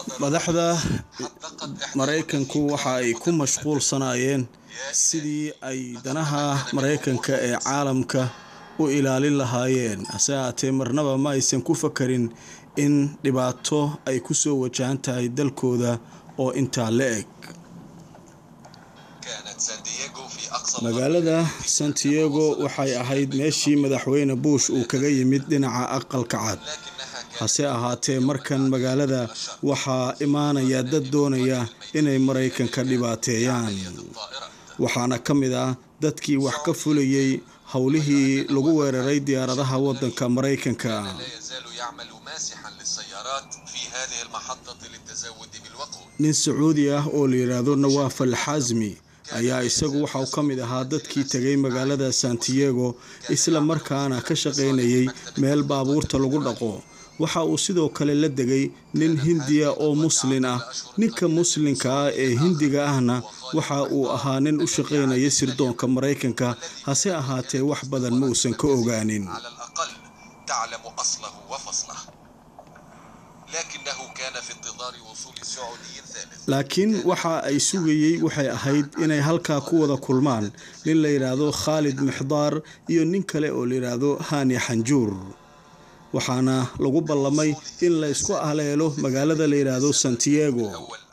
madaxda maraykanku waxa ay ku mashquulsanaayeen sidii ay danaha maraykanka ee caalamka u ilaalin lahaayeen hase haatee marnaba ma aysan ku fakarin in dhibaato ay ku soo wajahan tahay dalkooda oo intaa la eg magaalada santiago waxay ahayd meeshii madaxweyne bush uu kaga yimid dhinaca aqalka cad hase ahaatee markan magaalada waxaa imaanaya dad doonaya inay maraykanka dhibaateeyaan waxaana ka mid ah dadkii wax ka fulayay howlihii lagu weeraray diyaaradaha wadanka maraykanka nin sacuudi ah oo la yidhaahdo nawaaf al xasmi ayaa isagu waxa uu ka mid ahaa dadkii tegay magaalada santiago isla markaana ka shaqaynayay meel baabuurta lagu dhaqo waxa uu sidoo kale la degay nin hindiya oo muslin ah ninka muslinka ah ee hindiga ahna waxa uu ahaa nin u shaqaynaya sirdoonka maraykanka hase ahaatee wax badan ma uusan ka ogaanin laakiin waxa ay sugayey waxay ahayd inay halkaa ku wada kulmaan nin la yidhaahdo khaalid mixdaar iyo nin kale oo la yidhaahdo hani xanjuur waxaana lagu ballamay in la ysku aleelo magaalada la yidhaahdo santiago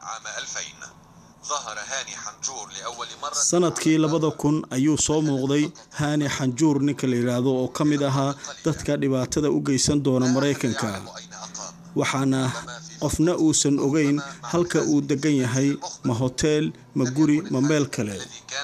sanadkii labada kun ayuu soo muuqday hani xanjuur ninka la yidhaahdo oo ka mid ahaa dadka dhibaatada u geysan doona maraykanka waxaana qofna uusan ogeyn halka uu degan yahay ma hoteel ma guri ma meel kale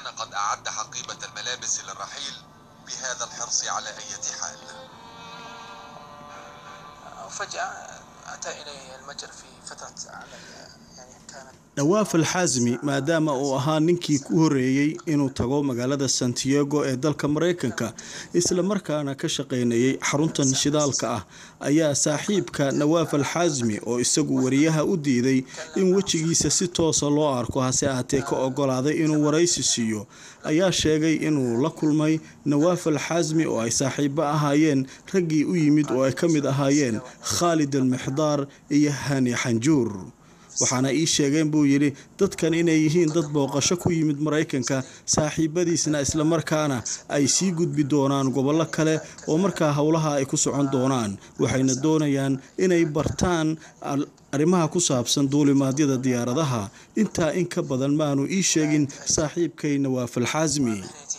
dhawaaf alxaasmi maadaama uu ahaa ninkii ku horeeyey inuu tago magaalada santiago ee dalka maraykanka isla markaana ka shaqaynayay xaruntan shidaalka ah ayaa saaxiibka nawaaf alxaasmi oo isagu wariyaha u diiday in wejigiisa si toosa loo arko hase ahatee ka ogolaaday inuu waraysi siiyo ayaa sheegay inuu la kulmay nawaaf alxaasmi oo ay saaxiibo ahaayeen raggii u yimid oo ay ka mid ahaayeen khaalid almixdaar iyo hani xanjuur waxaana ii sheegeen buu yidhi dadkan inay yihiin dad booqasho ku yimid maraykanka saaxiibadiisna islamarkaana ay sii gudbi doonaan gobollo kale oo markaa howlaha ay ku socon doonaan waxayna doonayaan inay bartaan arrimaha ku saabsan duulimaadyada diyaaradaha intaa in ka badan maanu ii sheegin saaxiibkay nawaaf alxaasmi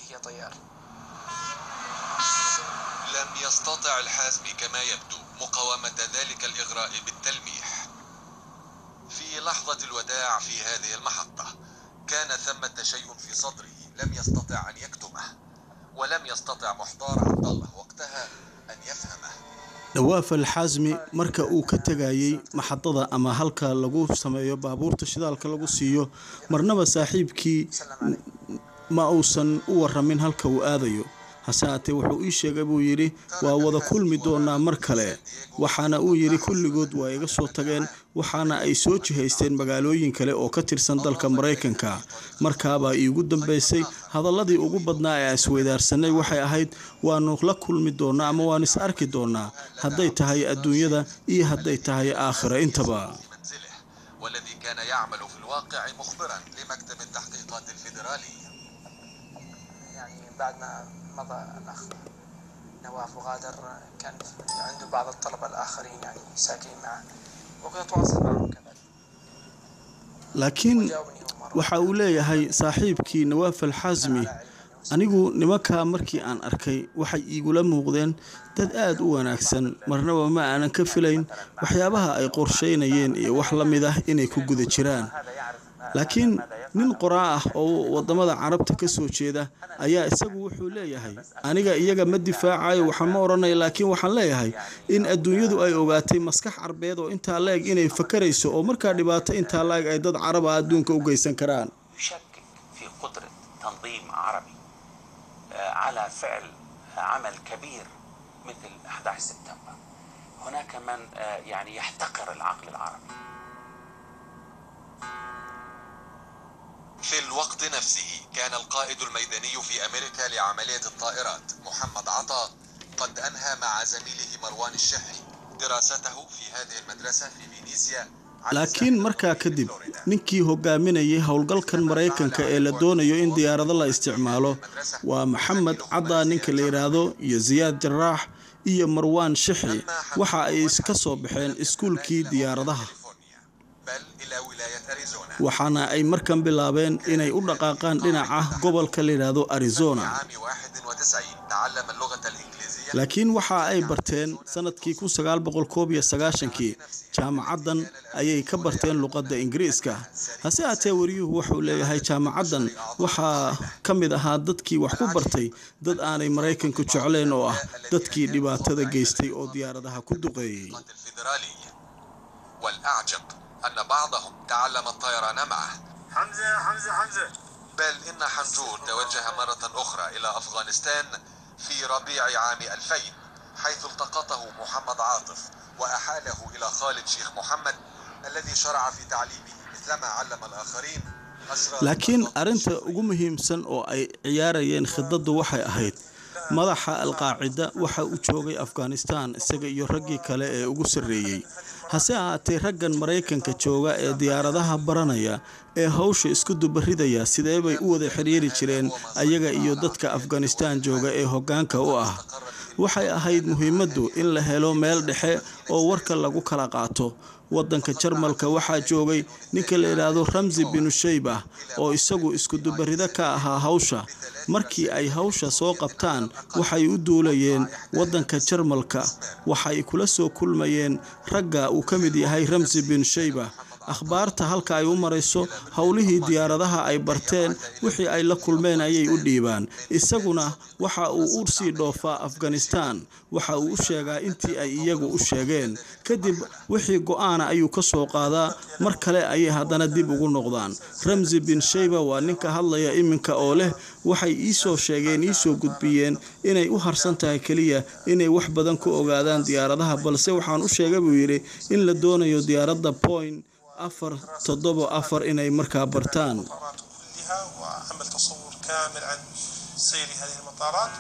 لحظة الوداع في هذه المحطة كان ثمة شيء في صدره لم يستطع أن يكتمه ولم يستطع محضار عبد الله وقتها أن يفهمه dhawaaf alxaasmi marka uu ka tegayay maxadada ama halka lagu sameeyo baabuurta shidaalka lagu siiyo marnaba saaxiibkii ma uusan u waramin halka uu aadayo hase haatee wuxuu ii sheegay buu yidhi waa wada kulmi doonaa mar kale waxaana uu yidhi kulligood waa iga soo tageen waxaana ay soo jihaysteen magaalooyin kale oo ka tirsan dalka maraykanka markaabaa iigu dambaysay hadaladii ugu badnaa ee isweydaarsanay waxay ahayd waanu la kulmi doonaa ama waanu is arki doonaa hadday tahay adduunyada iyo hadday tahay aakhira intaba والذي كان يعمل في الواقع مخبرا لمكتب التحقيقات الفيدرالي يعني بعد ما مضى الأخ نواف وغادر كان عنده بعض الطلبة الآخرين يعني ساكنين معه وكنت أتواصل معهم كذلك laakiin waxa uu leeyahay saaxiibkii nawaaf alxaasmi anigu nimankaa markii aan arkay waxay iigula muuqdeen dad aad u wanaagsan marnaba ma aanan ka filayn waxyaabaha ay qorshaynayeen iyo wax la mid ah inay ku guda jiraan laakiin nin qoraa ah oo wadamada carabta ka soo jeeda ayaa isagu wuxuu leeyahay aniga iyaga ma difaacayo waxaan ma odhanaya laakiin waxaan leeyahay in adduunyadu ay ogaatay maskax carbeed oo intaa la-eg inay fakarayso oo markaa dhibaato intaa la-eg ay dad carab ah adduunka u geysan karaan يشكك في قدرة تنظيم عربي آه، على فعل عمل كبير مثل 11 سبتمبر هناك من آه، يعني يحتقر العقل العربي في الوقت نفسه كان القائد الميداني في أمريكا لعملية الطائرات محمد عطا قد أنهى مع زميله مروان الشحي دراسته في هذه المدرسة في فينيسيا laakiin markaa kadib ninkii hogaaminayay howlgalkan maraykanka ee la doonayo in diyaarado la isticmaalo waa maxamed caddaa ninka la yidhaahdo iyo siyaad jaraax iyo marwaan shixi waxa ay ka soo baxeen iskuulkii diyaaradaha بل إلى ولاية أريزونا waxaana ay markan bilaabeen inay u dhaqaaqaan dhinaca gobolka la yidhaahdo في arizona عام 91 تعلم اللغة الإنجليزية laakiin waxa ay barteen sanadkii kii jaamacaddan ayay ka barteen luqadda ingiriiska hase haatee wariyuhu wuxuu leeyahay jaamacaddan waxaa ka mid ahaa dadkii wax ku bartay dad aanay maraykanku jecleen oo ah dadkii dhibaatada geystay oo diyaaradaha ku duqeeyey الفيدرالية والأعجب أن بعضهم تعلم الطيران معه حمزة حمزة حمزة بل إن حنجور توجه مرة أخرى إلى أفغانستان في ربيع عام 2000 حيث التقطه محمد عاطف وأحاله إلى خالد شيخ محمد الذي شرع في تعليمه مثلما علم الآخرين أسرار laakiin الخطط arrinta ugu muhiimsan oo ay ciyaarayeen khidaddu waxay ahayd madaxa alqaacida waxa uu joogay afghanistan isaga iyo raggii kale ee ugu sarreeyey hase ahaatee raggan maraykanka jooga ee diyaaradaha baranaya ee hawsha isku dubaridaya sidee bay u wada xiriiri jireen ayaga iyo dadka afghanistan jooga ee hoggaanka u ah waxay ahayd muhiimaddu in la helo meel dhexe oo warka lagu kala qaato waddanka jarmalka waxaa joogay ninka la yidhaahdo ramsi binu shayba oo isagu iskudubarido ka ahaa hawsha markii ay hawsha soo qabtaan waxay u duulayeen waddanka jarmalka waxay kula soo kulmayeen ragga uu ka mid yahay ramsi bin shayba akhbaarta halka ay u marayso howlihii diyaaradaha ay barteen wixii ay la kulmeen ayay u dhiibaan isaguna waxa uu u sii dhoofaa afghanistan waxa uu u sheegaa intii ay iyagu u sheegeen kadib wixii go-aana ayuu ka soo qaadaa mar kale ayay haddana dib ugu noqdaan ramsi bin shayba waa ninka hadlaya iminka oo leh waxay iisoo sheegeen iisoo gudbiyeen inay u harsan tahay keliya inay wax badan ku ogaadaan diyaaradaha balse waxaan u sheegay buu yidhi in la doonayo diyaaradda point afar toddoba afar inay markaa bartaan المطارات كلها وعمل تصور كامل عن سير هذه المطارات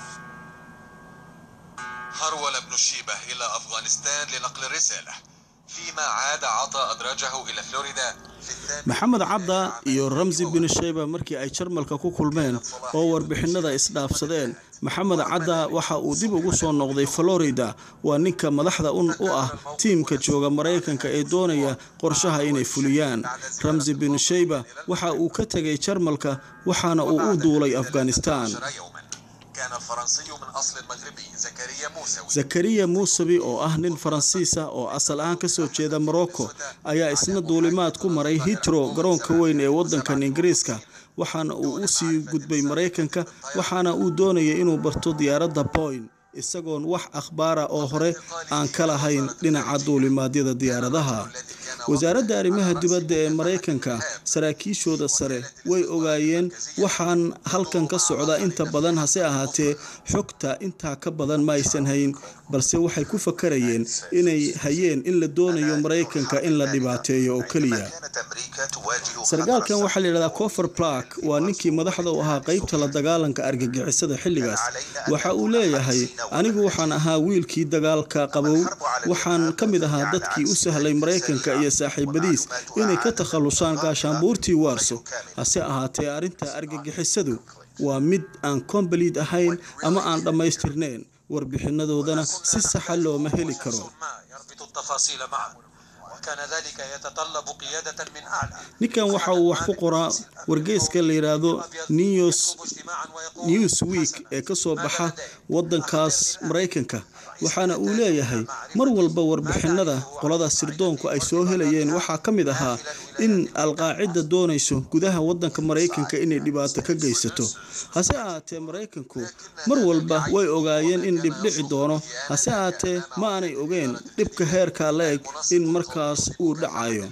هرول ابن الشيبة إلى أفغانستان لنقل الرسالة فيما عاد عطى أدراجه إلى فلوريدا في الثامن maxamed cadda iyo ramsi bin shayba markii ay jarmalka ku kulmeen oo warbixinada isdhaafsadeen maxamed cadda waxa uu dib ugu soo noqday florida waa ninka madaxda un u ah tiimka jooga maraykanka ee doonaya qorshaha inay fuliyaan ramsi bin shayba waxa uu ka tegay jarmalka waxaana uu u duulay afghanistan يوما كان الفرنسي من أصل مغربي زكريا موسوي zakariya muusabi oo ah nin faransiisa oo asal ahaan kasoo jeeda morocco ayaa isna duulimaad ku maray hitro garoonka weyn ee waddankan ingiriiska waxaana uu u sii gudbay maraykanka waxaana uu doonayay inuu barto diyaaradda boyn isagoon wax akhbaara oo hore aan ka lahayn dhinaca duulimaadyada diyaaradaha wasaaradda arrimaha dibadda ee maraykanka saraakiishooda sare way ogaayeen waxaan halkan ka socda inta badan hase ahaatee xogta intaa ka badan ma aysan hayn balse waxay ku fakarayeen inay hayeen in la doonayo maraykanka in la dhibaateeyo oo keliya كانت أمريكا تواجه sarkaalkan waxaa la yidhahdaa cofer clark waa ninkii madaxda u ahaa qaybta la dagaalanka argagixisada xilligaas waxa uu leeyahay anigu waxaan ahaa wiilkii dagaalka qabow waxaan ka mid ahaa dadkii u sahlay maraykanka iyo saaxiibadiis inay ka takhallusaan gaashaanbuurtii waarso hase ahaatee arrinta argagixisadu waa mid aan kombaliid ahayn ama aan dhammaystirnayn warbixinadoodana si saxa looma heli karo ما يربط التفاصيل معا وكان ذلك يتطلب قيادة من أعلى ninkan waxa uu wax ku qoraa wargeyska la yidhaahdo news اجتماعا ويقول newsweek ee ka soo baxa waddankaas maraykanka waxaana uu leeyahay mar walba warbixinada qolada sirdoonku ay soo helayeen waxaa ka mid ahaa in alqaacida doonayso gudaha waddanka maraykanka inay dhibaato ka geysato hase ahaatee maraykanku mar walba way ogaayeen in dhib dhici doono hase ahaatee ma aanay ogeen dhibka heerkaa la eg in markaas uu dhacayo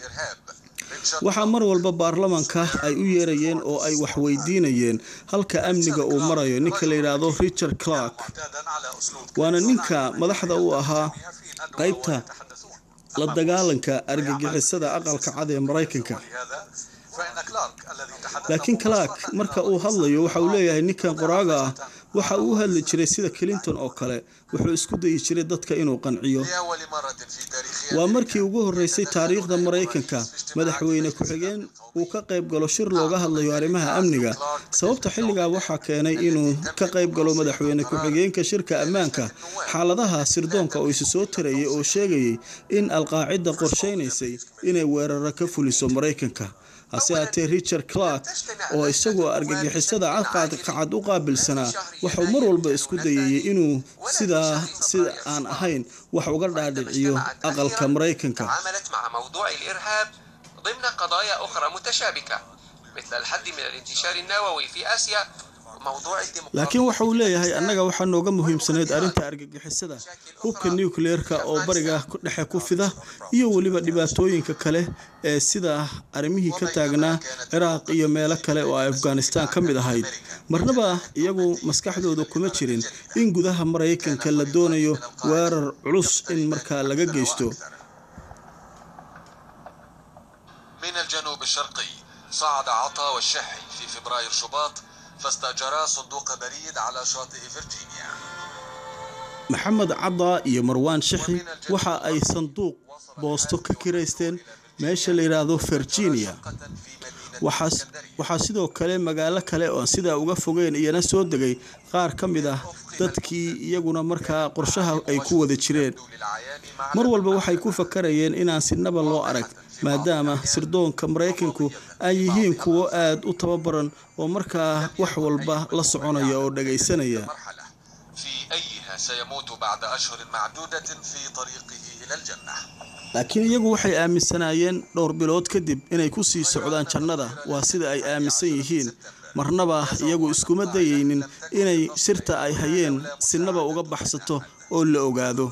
waxaa mar walba baarlamanka ay u yeerayeen oo ay waxweydiinayeen halka amniga uu marayo ninka la yidhaahdo richard clark معتادا على أسلوب waana ninka madaxda u ahaa qaybta la dagaalanka argagixisada aqalka cad ee maraykanka هذا فإن كلارك الذي تحدث laakiin clark marka uu hadlayo waxa uu leeyahay ninkan qoraaga ah waxa uu u hadli jiray sida clinton oo kale wuxuu isku dayi jiray dadka inuu qanciyo لأول مرة في تاريخ waa markii ugu horeysay taariikhda maraykanka madaxweyne ku-xigeen uu ka qayb galo shir looga hadlayo arrimaha amniga sababta xilligaa waxaa keenay inuu ka qayb galo madaxweyne ku-xigeenka shirka ammaanka xaaladaha sirdoonka oo isu soo tarayay oo sheegayay in alqaacida qorsheynaysay inay weeraro ka fuliso maraykanka hase haatee richard clark oo isagoo argagixisada cadqacad u qaabilsanaa wuxuu mar walba isku dayayay inuu sidaa sida aan ahayn wax uga dhaadhiciyo aqalka maraykanka تعاملت مع موضوع الإرهاب ضمن قضايا أخرى متشابكة مثل الحد من الانتشار النووي في آسيا وموضوع الديمقراطية laakiin waxa uu leeyahay annaga waxaa nooga muhiimsanayd arrinta argagixisada hubka nucleerka oo bariga dhexe ku fida iyo weliba dhibaatooyinka kale ee sida arrimihii ka taagnaa ciraaq iyo meelo kale oo ay afghanistan ka mid ahayd marnaba iyagu maskaxdooda kuma jirin in gudaha maraykanka la doonayo weerar culus in markaa laga geysto من الجنوب الشرقي صعد عطا والشحي في فبراير شباط فاستأجرا صندوق بريد على شاطئ فيرجينيا maxamed caddaa iyo marwaan shixi waxa ay sanduuq boosto ka kiraysteen meesha la yidhaahdo virginia شقة في مدينة waxaas اسكندرية waxaa sidoo kale magaalo kale oo sidaa uga fogeen iyana soo degay qaar ka mid ah dadkii iyaguna markaa qorshaha ay ku wada jireen للعيان مع mar walba waxay ku fakarayeen inaan sinaba loo arag maadaama sirdoonka maraykanku ay yihiin kuwo aad u tababaran oo markaa wax walba la soconaya oo dhagaysanaya مرحلة في أيها سيموت بعد أشهر معدودة في طريقه إلى الجنة laakiin iyagu waxay aaminsanaayeen dhowr bilood kadib inay ku sii socdaan jannada waa sida ay aaminsan yihiin marnaba iyagu iskuma dayaynin inay sirta ay hayeen sinaba uga baxsato oo la ogaado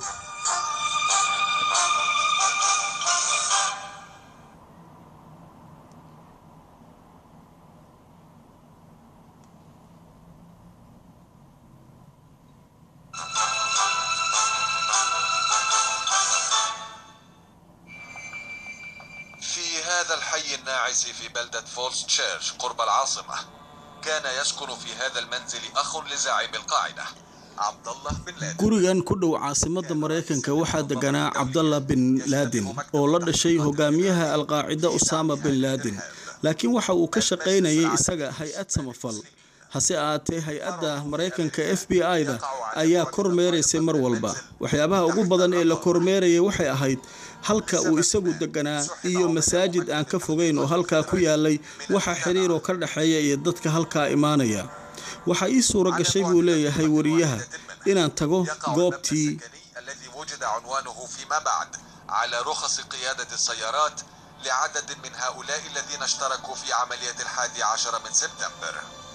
في هذا الحي الناعس في بلدة فولس تشيرش قرب العاصمة كان يسكن في هذا المنزل أخ لزعيم القاعدة عبد الله بن لادن gurigan ku dhow caasimadda maraykanka waxaa deganaa cabdallah bin laadin oo la dhashay hogaamiyaha alqaacida usaama bin laadin laakiin waxa uu ka shaqaynayay isaga hay-ad samafal hase ahaatee hay-adda maraykanka f b i-da ayaa kormeeraysay mar walba waxyaabaha ugu badan ee la kormeerayay waxay ahayd halka uu isagu deganaa iyo masaajid aan ka fogeyn oo halkaa ku yaalay waxa xiriir oo ka dhexeeya iyo dadka halkaa imaanaya waxaa ii suura gashay buu leeyahay wariyaha inaan tago يقع goobtii المبنى السكني الذي وجد عنوانه فيما بعد على رخص قيادة السيارات لعدد من هؤلاء الذين اشتركوا في عملية الحادي عشر من سبتمبر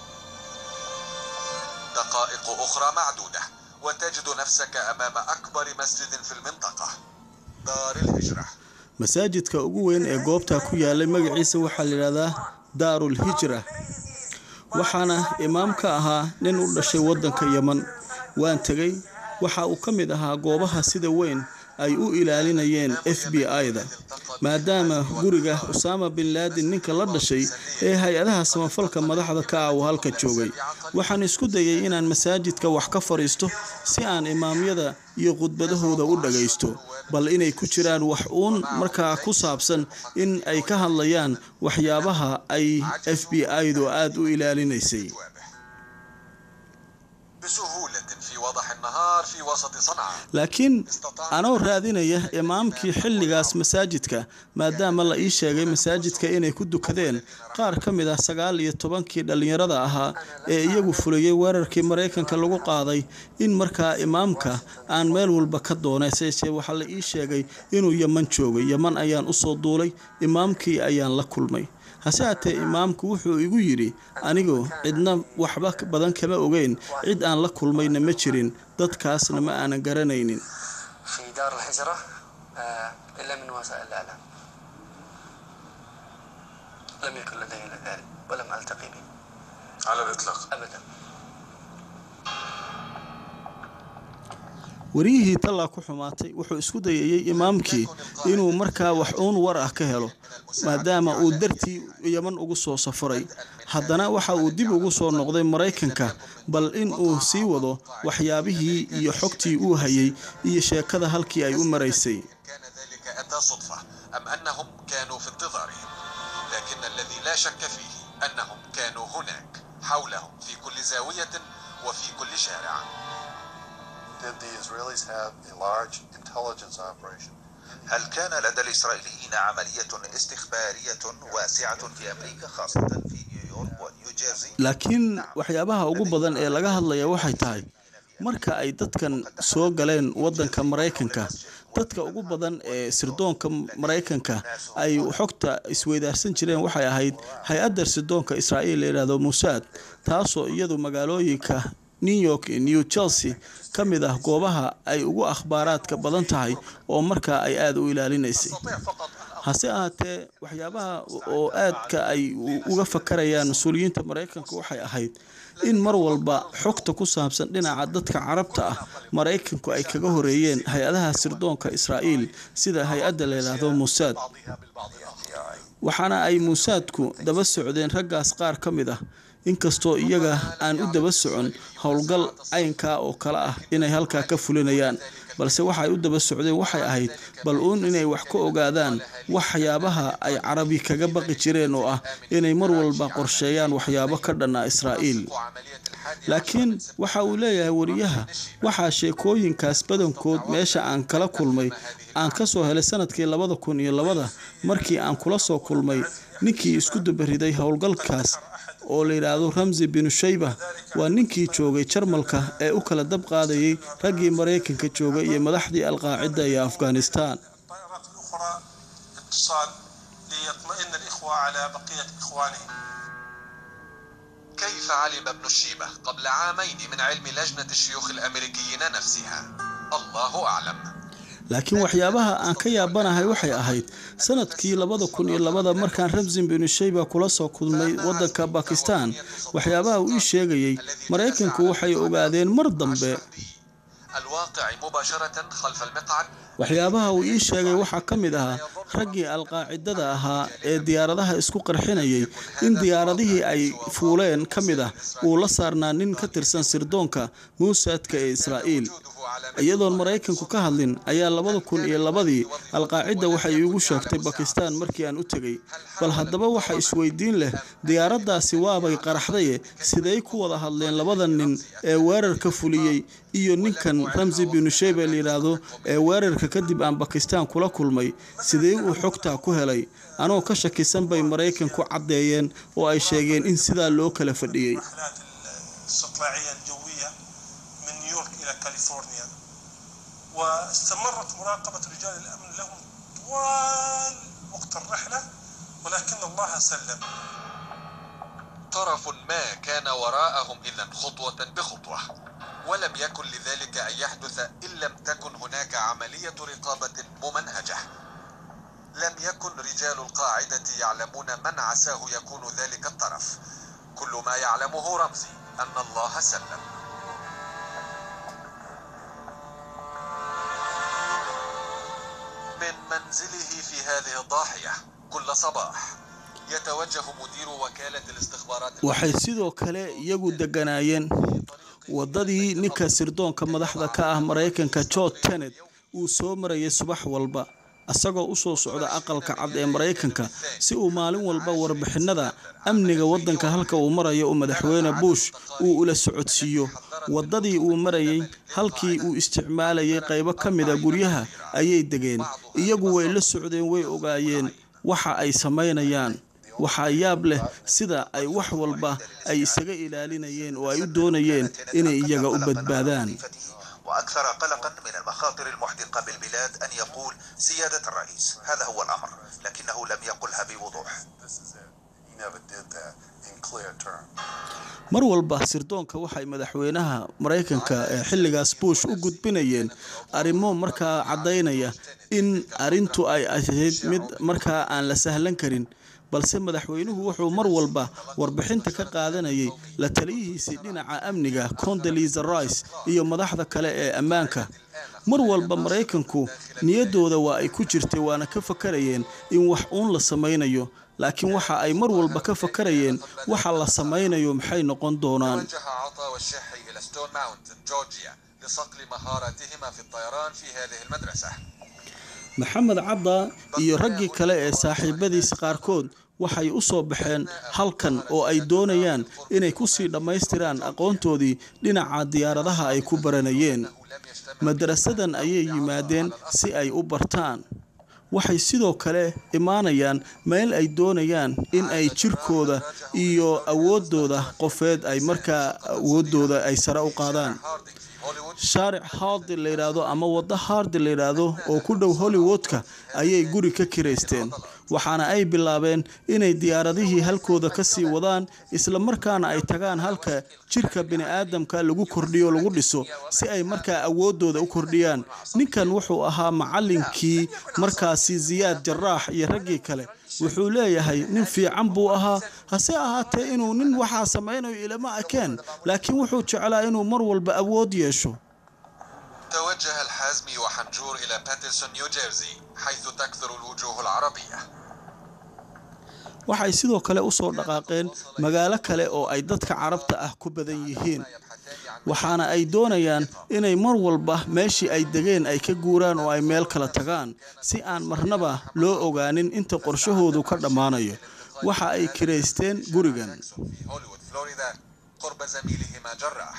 دقائق أخرى معدودة وتجد نفسك أمام أكبر مسجد في المنطقة دار الهجرة masaajidka ugu weyn ee goobtaa ku yaalay magaciisa waxaa la yidhahdaa daarul hijra waxaana imaam ka ahaa nin u dhashay waddanka yeman waan tegey waxa uu ka mid ahaa goobaha sida weyn ay u ilaalinayeen f b i-da maadaama guriga usaama bin laadin ninka la dhashay ee hay-adaha samafalka madaxda ka ah uu halka joogay waxaan isku dayay inaan masaajidka wax ka fadhiisto si aan imaamyada iyo khudbadahooda u dhagaysto bal inay ku jiraan wax uun markaa ku saabsan in ay ka hadlayaan waxyaabaha ay f b i-du aada u ilaalinaysay بسهولة في وضح النهار في وسط صنعاء laakiin anoo raadinaya imaamkii xilligaas masaajidka maadaama la ii sheegay masaajidka inay ku dukadeen qaar ka mid ah sagaal iyo tobankii dhallinyarada ahaa ee iyagu fulayay weerarkii maraykanka lagu qaaday in markaa imaamka aan meel walba ka doonay seesee waxaa la ii sheegay inuu yeman joogay yeman ayaan usoo duulay imaamkii ayaan la kulmay hase haatee imaamku wuxuu igu yidhi anigu cidna waxba badan kama ogeyn cid aan la kulmayna ma jirin dadkaasna ma aanan garanaynin في دار الهجرة آه، إلا من وسائل الإعلام لم يكن لدي إلا ذلك ولم ألتقي به على الإطلاق أبدا wariyihii tallaa ku xumaatay wuxuu isku dayayey imaamkii inuu markaa wax uun war ah ka helo maadaama uu dartii yeman ugu soo safaray haddana waxa uu dib ugu soo noqday maraykanka bal in uu sii wado waxyaabihii iyo xogtii uu hayay iyo sheekada halkii ay u maraysay كان ذلك أتى صدفة أم أنهم كانوا في انتظارهم لكن الذي لا شك فيه أنهم كانوا هناك حولهم في كل زاوية وفي كل شارع Did the Israelis have a large intelligence operation? هل كان لدى الإسرائيليين عملية استخبارية واسعة في أمريكا خاصة في نيويورك ونيوجيرسي؟ laakiin waxyaabaha ugu badan ee laga hadlaya waxay tahay marka ay dadkan soo galeen waddanka maraykanka dadka ugu badan ee sirdoonka maraykanka ay xogta isweydaarsan jireen waxay ahayd hay-adda sirdoonka israa'iil la yidhaahdo musaad taasoo iyadu magaalooyinka new york iyo new chelsea ka mid ah goobaha ay ugu akhbaaraadka badan tahay oo markaa ay aada u ilaalinaysay hase ahaatee waxyaabaha oo aadka ay uga fakarayaan mas-uuliyiinta maraykanka waxay ahayd in mar walba xogta ku saabsan dhinaca dadka carabta ah maraykanku ay kaga horeeyeen hay-adaha sirdoonka israa'iil sida hay-adda la yidhaahdo musaad waxaana ay muusaadku daba socdeen raggaas qaar ka mid ah inkastoo iyaga aan u daba socon howlgal caynkaa oo kale ah inay halkaa ka fulinayaan balse waxaay u daba socdeen waxay ahayd bal uun inay wax ka ogaadaan waxyaabaha ay carabi kaga baqi jireen oo ah inay mar walba qorsheeyaan waxyaabo ka dhanna israa'iil laakiin waxa uu leeyahay wariyaha waxaa sheekooyinkaas badankood meesha aan kala kulmay aan ka soo helay sanadkii labada kun iyo labada markii aan kula soo kulmay ninkii isku dabariday howlgalkaas oo la yidhaahdo ramsi binu shayba waa ninkii joogay jarmalka ee u kala dab qaadayay raggii maraykanka joogay iyo madaxdii alqaacida iyo afghanistan الطائرات الأخرى اتصال ليطمئن الإخوة على بقية إخوانهم كيف علم ابن الشيبة قبل عامين من علم لجنة الشيوخ الأمريكيين نفسها الله أعلم laakiin waxyaabaha aan ka yaabanahay waxay ahayd sanadkii labada kun iyo labada markaan ramsin binu shayba kula soo kulmay waddanka bakistan waxyaabaha uu ii sheegayey maraykanku waxay ogaadeen mar dambe الواقع مباشرة خلف المقعد waxyaabaha uu ii sheegay waxaa ka mid ahaa raggii alqaacidada ahaa ee diyaaradaha isku qarxinayay in diyaaradihii ay fuuleen ka mid ah uu la saarnaa nin ka tirsan sirdoonka muusaadka ee israa'iil iyadoon maraykanku ka hadlin ayaa labada kun iyo labadii alqaacida waxay iigu sheegtay bakistan markii aan u tegey bal haddaba waxa isweydiin leh diyaaraddaasi waabay qaraxdaye siday ku wada hadleen labada nin ee weerarka fuliyey iyo ninkan ramsi binu shayba la yidhaahdo ee weerarka kadib aan bakistan kula kulmay sidee uu xogtaa ku helay anoo ka shakisan bay maraykanku caddeeyeen oo ay sheegeen in sidaa loo kala fadhiyey الرحلات الاستطلاعية الجوية من نيويورك إلى كاليفورنيا واستمرت مراقبة رجال الأمن لهم طوال وقت الرحلة ولكن الله سلم طرف ما كان وراءهم إذا خطوة بخطوة ولم يكن لذلك أن يحدث إن لم تكن هناك عملية رقابة ممنهجة لم يكن رجال القاعدة يعلمون من عساه يكون ذلك الطرف كل ما يعلمه رمزي أن الله سلم من منزله في هذه الضاحية كل صباح يتوجه مدير وكالة الاستخبارات waxay sidoo kale iyagu deganaayeen waddadii ninka sirdoonka madaxda ka ah maraykanka george tenet uu soo marayay subax walba isagoo u soo socda aqalka cad ee maraykanka si uu maalin walba warbixinada amniga waddanka halka uu marayo uu madaxweyne bush uu ula socodsiiyo waddadii uu marayay halkii uu isticmaalayay qaybo ka mida guryaha ayay degeen iyagu way la socdeen way ogaayeen waxa ay samaynayaan waxaa yaab leh sida ay wax walba ay isaga ilaalinayeen oo ay u doonayeen inay iyaga u badbaadaan وأكثر قلقا من المخاطر المحدقة بالبلاد أن يقول سيادة الرئيس هذا هو الأمر لكنه لم يقلها بوضوح This is it. He never did that in clear terms. mar walba sirdoonka waxay madaxweynaha maraykanka ee xilligaas bush u gudbinayeen arrimo markaa caddaynaya in arrintu ay ahayd mid markaa aan la sahlan karin balse madaxweynuhu wuxuu mar walba warbixinta ka qaadanayay la taliyihiisii dhinaca amniga condolisa rice iyo madaxda kale ee ammaanka mar walba maraykanku niyaddooda waa ay ku jirtay waana ka fakarayeen in wax uun la samaynayo laakiin waxa ay mar walba ka fakarayeen waxa la samaynayo maxay noqon doonaan توجه عطا والشحي إلى ستون ماونتن جورجيا لصقل مهاراتهما في الطيران في هذه المدرسة maxamed cadda iyo raggii kale ee saaxiibadiisa qaarkood waxay u soo baxeen halkan oo ay doonayaan inay kusii dhammaystiraan aqoontoodii dhinaca diyaaradaha ay ku baranayeen madarasadan ayay yimaadeen si ay u bartaan waxay sidoo kale imaanayaan meel ay doonayaan in ay jirkooda iyo awooddooda qofeed ay markaa awooddooda ay sare u qaadaan shaaric hardi la yidhaahdo ama waddo hardi la yidhaahdo oo ku dhow hollywoodka ayay guri ka kiraysteen waxaana ay bilaabeen inay diyaaradihii halkooda ka sii wadaan islamarkaana ay tagaan halka jirka bini'aadamka lagu kordhiyo lagu dhiso si ay markaa awooddooda u kordhiyaan ninkan wuxuu ahaa macallinkii markaasi siyaad jaraax iyo raggii kale wuxuu leeyahay nin fiican buu ahaa hase ahaatee inuu nin waxaa samaynayo ilama akeen laakiin wuxuu jeclaa inuu mar walba awood yeesho توجه الحازمي وحنجور إلى باترسون نيوجيرسي حيث تكثر الوجوه العربية waxay sidoo kale u soo dhaqaaqeen magaalo kale oo ay dadka carabta ah ku badan yihiin waxaana ay doonayaan inay mar walba meeshii ay degeen ay ka guuraan oo ay meel kala tagaan si aan marnaba loo ogaanin inta qorshahoodu ka dhammaanayo waxa ay kiraysteen gurigan في هوليوود فلوريدا قرب زميلهما جراح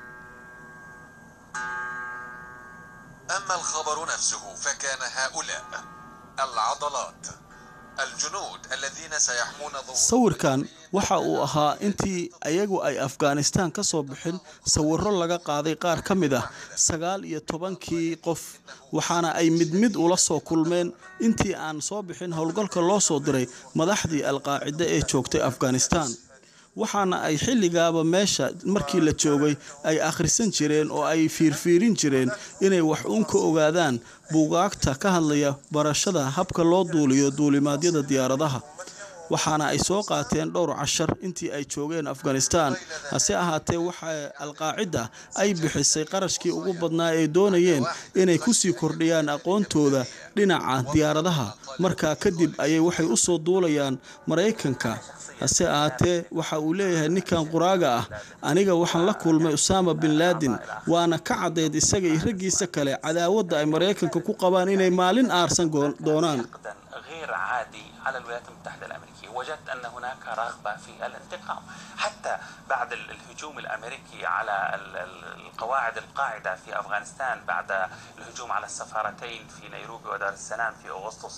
أما الخبر نفسه فكان هؤلاء العضلات الجنود الذين سيحمون ظهور sawirkan waxa uu ahaa intii ayagu ay afghanistan ka soo bixin sawirro laga qaaday qaar ka mid ah sagaal iyo tobankii qof waxaana ay mid mid ula soo kulmeen intii aan soo bixin howlgalka loo soo diray madaxdii alqaacida ee joogtay afghanistan waxaana ay xilligaaba meesha markii la joogay ay akhrisan jireen oo ay fiirfiirin jireen inay wax uun ka ogaadaan buugaagta ka hadlaya barashada habka loo duuliyo duulimaadyada diyaaradaha waxaana ay soo qaateen dhowr cashar intii ay joogeen afghanistan hase ahaatee waxa alqaacida ay bixisay qarashkii ugu badnaa ee doonayeen inay kusii kordhiyaan aqoontooda dhinaca diyaaradaha markaa kadib ayay waxay u soo duulayaan maraykanka hase ahaatee waxa uu leeyahay ninkan quraaga ah aniga waxaan la kulmay usaama bin laadin waana ka caddeyd isaga iyo raggiisa kale cadaawadda ay maraykanka ku qabaan inay maalin aarsan goon- doonaan حقدا غير عادي على الولايات المتحدة الأمريكية وجدت أن هناك رغبة في الانتقام حتى بعد ال- الهجوم الأمريكي على ال- ال- القواعد القاعدة في أفغانستان بعد الهجوم على السفارتين في نيروبي ودار السلام في أغسطس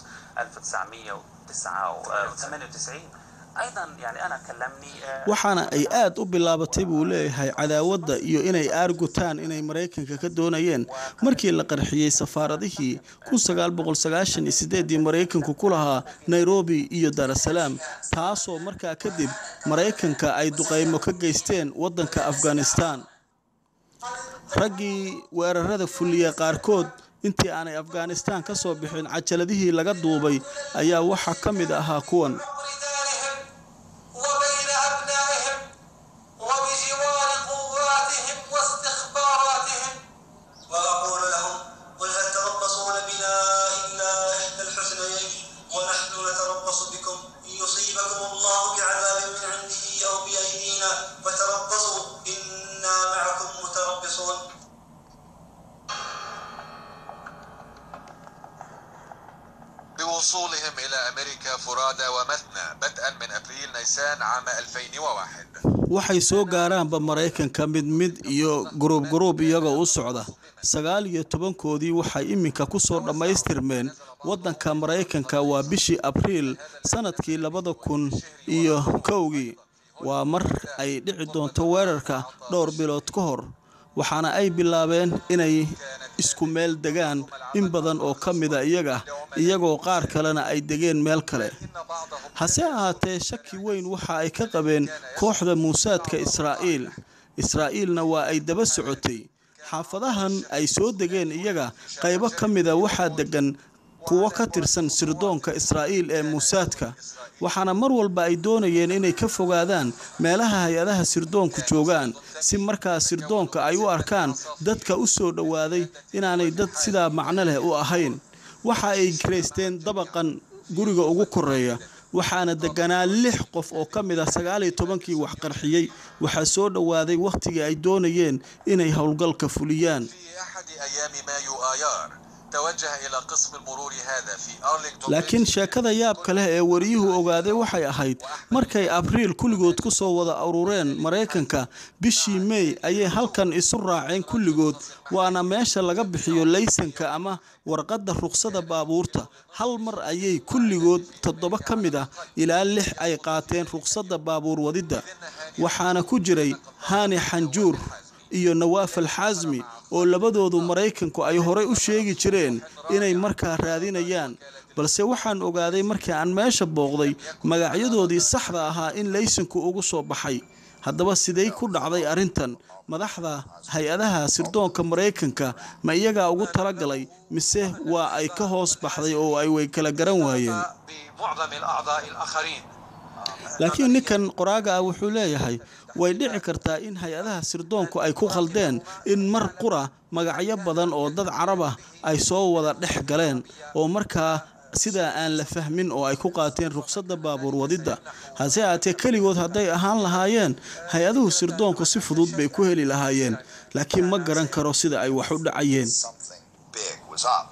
1998 أيضا يعني أنا كلمني آه، waxaana ay aad u bilaabatay buu leeyahay cadaawadda iyo inay aargutaan inay maraykanka ka doonayeen markii la qarxiyey safaaradihii ii maraykanku ku lahaa nairobi iyo daarasalaam taasoo markaa kadib maraykanka ay duqaymo ka geysteen waddanka afghanistan raggii weerarada fuliya qaarkood intii aanay afghanistan ka soo bixin cajaladihii laga duubay ayaa waxaa ka mid ahaa kuwan وبين أبنائهم وبجوار قواتهم واستخباراتهم وأقول لهم قل هل تربصون بنا إلا إحدى الحسنيين ونحن نتربص بكم إن يصيبكم الله بعذاب من عنده أو بأيدينا فتربصوا إنا معكم متربصون بوصولهم إلى أمريكا فرادى ومثنى بدءا من أبريل نيسان عام 2001 waxay soo gaaraanba maraykanka mid mid iyo guruub guruub iyagoo u socda sagaal iyo tobankoodii waxay iminka ku soo dhammaystirmeen waddanka maraykanka waa bishii abriil sanadkii labada kun iyo kowgii waa mar ay dhici doonto weerarka dhowr bilood ka hor waxaana ay bilaabeen inay isku meel degaan in badan oo ka mida iyaga iyagoo qaar kalena ay degeen meel kale hase ahaatee shaki weyn waxa ay ka qabeen kooxda muusaadka israa'iil israa'iilna waa ay daba socotay xaafadahan ay soo degeen iyaga qaybo ka mida waxaa degan kuwo ka tirsan sirdoonka israa'iil ee muusaadka waxaana mar walba ay doonayeen inay ka fogaadaan meelaha hay-adaha sirdoonku joogaan si markaa sirdoonka ay u arkaan dadka u soo dhowaaday inaanay dad sidaa macno leh u ahayn waxa ay garaysteen dabaqan guriga ugu koreeya waxaana deganaa lix qof oo ka mid ah sagaal iyo tobankii wax qarxiyey waxaa soo dhowaaday wakhtigii ay doonayeen inay howlgalka fuliyaan في أحد أيام مايو آيار توجه إلى قسم المرور هذا في أرلينغتون laakiin sheekada yaabka leh ee wariyuhu ogaaday waxay ahayd markay abriil kulligood ku soo wada urureen maraykanka bishii mey ayay halkan isu raaceen kulligood waana meesha laga bixiyo laysanka ama warqadda ruqsada baabuurta hal mar ayay kulligood toddoba ka mid ah ilaa lix ay qaateen ruqsadda baabuur wadidda waxaana ku jiray hani xanjuur iyo nawaaf alxaasmi oo labadoodu maraykanku ay horey u sheegi jireen inay markaa raadinayaan balse waxaan ogaaday markii aan meesha booqday magacyadoodii saxda ahaa in laysanku ugu soo baxay haddaba sidey ku dhacday arrintan madaxda hay-adaha sirdoonka maraykanka ma iyagaa ugu talagalay mise waa ay ka hoos baxday oo ay way kala garan waayeen بمعظم الأعضاء الآخرين laakiin ninkan qoraaga ah wuxuu leeyahay way dhici kartaa in hay-adaha sirdoonku ay ku khaldeen in mar qura magacyo badan oo dad carab ah ay soo wada dhex galeen oo markaa sidaa aan la fahmin oo ay ku qaateen ruqsadda baabuur wadidda hase aatee keligood hadday ahaan lahaayeen hay-aduhu sirdoonku si fudud bay ku heli lahaayeen laakiin ma garan karo sida ay wax u dhacayeen Something big was up.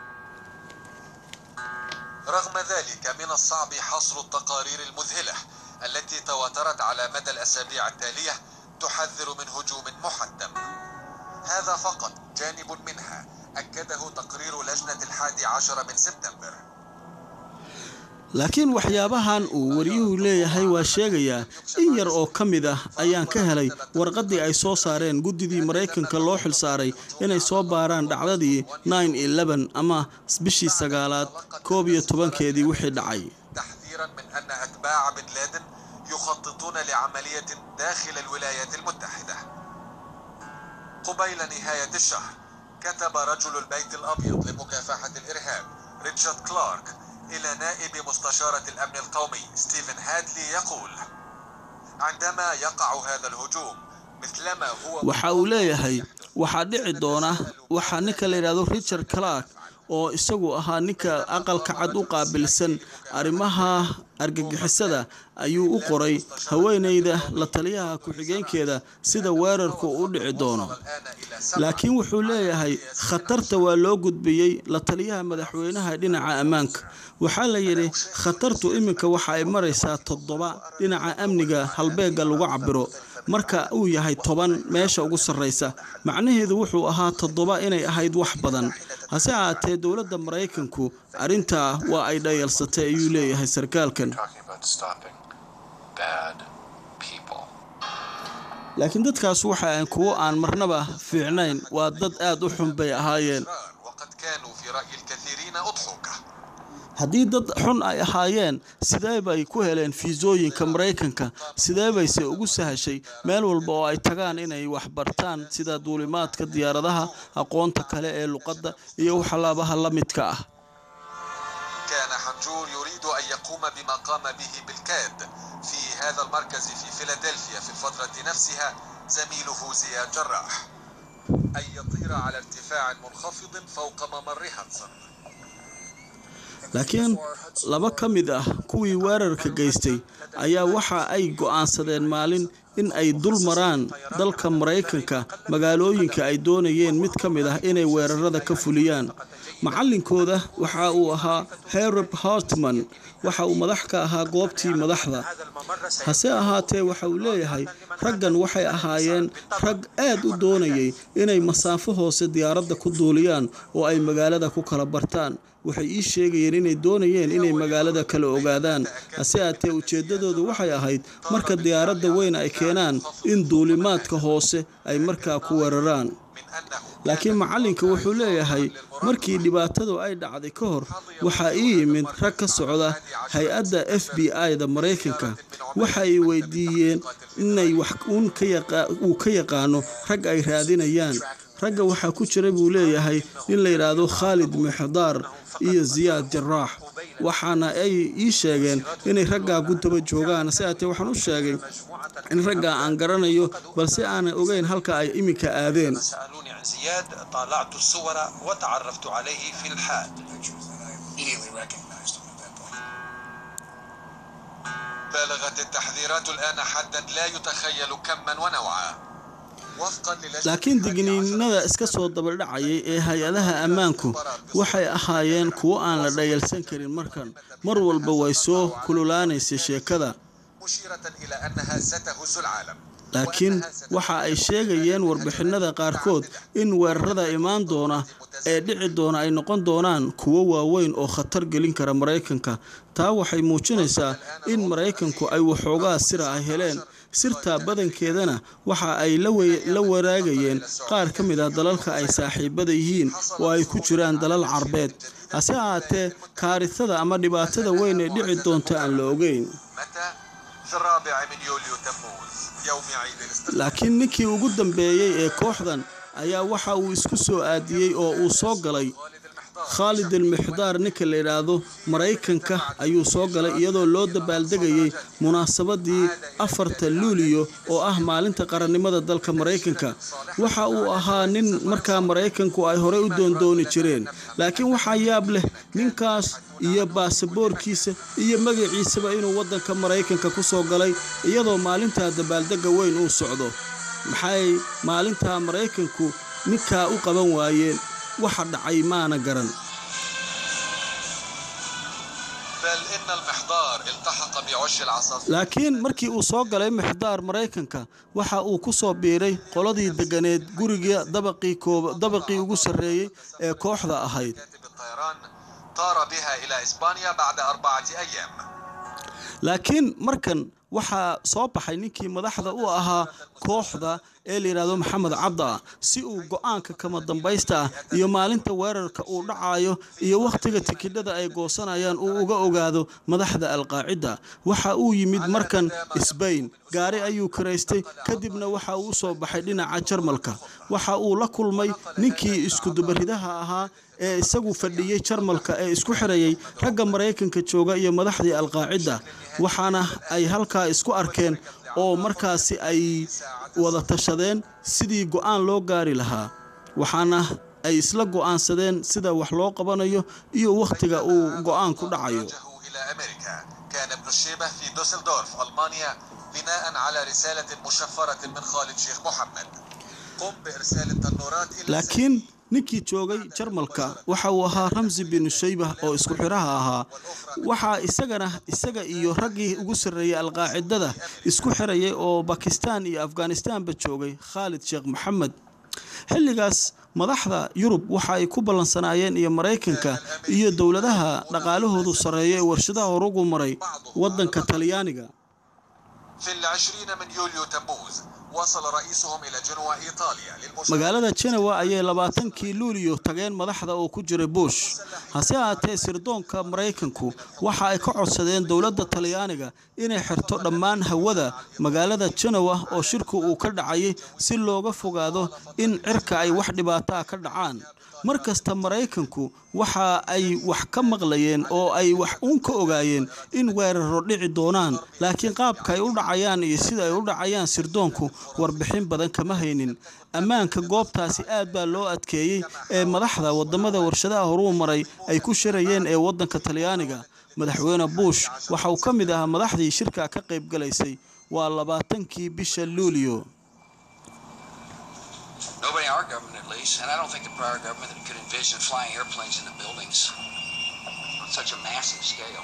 رغم ذلك من الصعب حصر التقارير المذهلة التي تواترت على مدى الأسابيع التالية تحذر من هجوم محتم هذا فقط جانب منها أكده تقرير لجنة الحادي عشر من سبتمبر laakiin waxyaabahan uu wariyuhu leeyahay waa sheegayaa in yar oo ka mid ah ayaan ka helay warqaddii ay soo saareen guddidii maraykanka loo xilsaaray inay soo baaraan dhacdadii ama bishii sagaalaad koob iyo tobankeedii wixii dhacay تحذيرا من أن أتباع بن لادن يخططون لعملية داخل الولايات المتحدة قبيل نهاية الشهر كتب رجل البيت الأبيض لمكافحة الإرهاب ريتشارد كلارك إلى نائب مستشارة الأمن القومي ستيفن هادلي يقول عندما يقع هذا الهجوم مثلما هو waxa uu leeyahay waxaa dhici doona waxaa ninka la yidhaahdo richard clark oo isagu ahaa ninka aqalka cad u qaabilsan arrimaha argagixisada ayuu u qoray haweenayda la taliyaha ku-xigeenkeeda sida weerarku u dhici doono الآن إلى سبعة laakiin wuxuu leeyahay khatarta waa loo gudbiyey la taliyaha madaxweynaha dhinaca ammaanka waxaa la yidhi khatartu iminka waxa ay maraysaa toddoba dhinaca amniga halbeega lagu cabiro marka uu yahay toban meesha ugu sarraysa macnaheedu wuxuu ahaa toddoba inay ahayd wax badan hase ahaatee dowladda maraykanku arrintaa waa ay dhayalsatay ayuu leeyahay sarkaalkan Talking about stopping bad people. laakiin dadkaas waxa aan kuwo aan marnaba fiicnayn waa dad aad u xun bay ahaayeen أشرار وقد كانوا في رأي الكثيرين أضحوكة haddii dad xun ay ahaayeen sidee bay ku heleen fiisooyinka maraykanka sidee bayse ugu sahashay meel walba oo ay tagaan inay wax bartaan sida duulimaadka diyaaradaha aqoonta kale ee luqadda iyo waxalaabaha la midka ah كان حنجور يريد أن يقوم بما قام به بالكاد في هذا المركز في فيلادلفيا في الفترة نفسها زميله زياد جراح أن يطير على ارتفاع منخفض فوق ممر هاتسون laakiin laba ka mid ah kuwii weerarka geystay ayaa waxa ay go'aansadeen maalin in ay dul maraan dalka maraykanka magaalooyinka ay doonayeen mid ka mid ah inay weerarada ka fuliyaan macallinkooda waxa uu ahaa herb hartman waxa uu madax ka ahaa goobtii madaxda hase ahaatee waxa uu leeyahay raggan waxay ahaayeen rag aad u doonayay inay masaafo hoose diyaaradda ku duuliyaan oo ay magaalada ku kala bartaan waxay ii sheegayeen inay doonayeen inay magaalada kala ogaadaan hase aatee ujeeddadoodu waxay ahayd marka diyaaradda weyn ay keenaan in duulimaadka hoose ay markaa ku weeraraan laakiin macallinka wuxuu leeyahay markii dhibaatadu ay dhacday ka hor waxaa ii yimid rag ka socda hay-adda f b i-da maraykanka waxa ay weydiiyeen inay wax uu ka yaqaano rag ay raadinayaan ragga waxaa ku jira buu leeyahay nin la yidhaahdo khaalid mixdaar iyo ziyaad jaraax waxaana ay ii sheegeen inay raggaa ku daba joogaan si aatee waxaan u sheegay in raggaa aan garanayo balse aanan ogeyn halka ay iminka aadeen سألوني عن زياد طالعت الصور وتعرفت عليه في الحال بالغت التحذيرات الآن حدا لا يتخيل كما ونوعا وفقا للجنة laakiin digniinada iska soo dabadhacayay ee hay-adaha ammaanku waxay ahaayeen kuwo aan la dhayalsan karin markan mar walba way soo kululaanaysay sheekada مشيرة إلى أنها ستهز العالم laakiin waxa ay sheegayeen warbixinada qaarkood in weerarada imaan doona ee dhici doona ay noqon doonaan kuwo waaweyn oo khatar gelin kara maraykanka taa waxay muujinaysaa in maraykanku ay waxoogaa sira ay heleen sirtaa badankeedana waxa ay la we- la waraagayeen qaar ka mid ah dalalka ay saaxiibada yihiin oo ay ku jiraan dalal carbeed hase ahaatee kaarisada ama dhibaatada weyn ee dhici doonta aan la ogeyn متى؟ في الرابع من يوليو تموز يوم عيد الاستقلال laakiin ninkii ugu dambeeyey ee kooxdan ayaa waxa uu isku soo aadiyey oo uu soo galay khaalid almixdaar ninka la yidhaahdo maraykanka ayuu soo galay iyadoo loo dabaaldegayey munaasabadii afarta luuliyo oo ah maalinta qarannimada dalka maraykanka waxa uu ahaa nin markaa maraykanku ay horey u doondooni jireen laakiin waxaa yaab leh ninkaas iyo baasaboorkiisa iyo magaciisaba inuu waddanka maraykanka ku soo galay iyadoo maalintaa dabaaldegga weyn uu socdo maxay maalintaa maraykanku ninkaa u qaban waayeen waxa dhacay maana garan بل إن المحضار التحق بعش العصافير laakiin markii uu soo galay mixdaar maraykanka waxa uu ku soo biiray qoladii deganeed guriga dabaqii koob dabaqii ugu sarreeyey ee kooxda ahayd كاتب الطيران طار بها إلى إسبانيا بعد أربعة أيام laakiin markan waxaa soo baxay ninkii madaxda u ahaa kooxda ee la yidhaahdo maxamed cabda si uu go-aanka kama dambaysta ah iyo maalinta weerarka uu dhacayo iyo wakhtiga tikidhada ay goosanayaan uu uga ogaado madaxda alqaacida waxa uu yimid markan sbain gaari ayuu karaystay kadibna waxa uu u soo baxay dhinaca jarmalka waxa uu la kulmay ninkii iskudubaridaha ahaa ee isagu fadhiyey jarmalka ee isku xirayay ragga maraykanka jooga iyo madaxdii alqaacida waxaana ay halkaa isku arkeen oo markaasi ay wada tashadeen sidii go-aan loo gaari lahaa waxaana ay isla go-aansadeen sida wax loo qabanayo iyo wakhtiga uu go-aanku dhacayo وجهوا إلى أمريكا كان ابن الشيبة في دوسلدورف ألمانيا بناء على رسالة مشفرة من خالد شيخ محمد قم بإرسال التنورات إلى laakiin ninkii joogay jarmalka waxa uu ahaa ramsi binu shaybah oo isku xiraha ahaa waxaa isagana isaga iyo raggii ugu sarreeyey alqaacidada isku xirayay oo bakistan iyo afghanistanba joogay khaalid sheekh maxamed xilligaas madaxda yurub waxa ay ku ballansanaayeen iyo maraykanka iyo dowladaha dhaqaalahoodu sarreeya ee warshadaha horugu maray waddanka talyaaniga في العشرين من يوليو تموز وصل رئيسهم إلى جنوة إيطاليا للمشاركة magaalada jenewa ayay labaatankii luuliyo tageen madaxda oo ku jiray bush hase ahaatee sirdoonka maraykanku waxa ay ka codsadeen dowladda talyaaniga inay xirto dhammaan hawada magaalada jenewa oo shirku uu ka dhacayay si looga fogaado in cirka ay wax dhibaataa ka dhacaan mar kasta maraykanku waxa ay wax ka maqlayeen oo ay wax uun ka ogaayeen in weeraro dhici doonaan laakiin qaabka ay u dhacayaan iyo sida ay u dhacayaan sirdoonku warbixin badan kama haynin ammaanka goobtaasi aad baa loo adkeeyey ee madaxda wadamada warshadaha horuu maray ay ku shirayeen ee wadanka talyaaniga madaxweyne bush waxa uu ka mid ahaa madaxdii shirka ka qayb galaysay waa labaatankii bisha luulyo Nobody in our government, at least, and I don't think the prior government could envision flying airplanes into buildings on such a massive scale.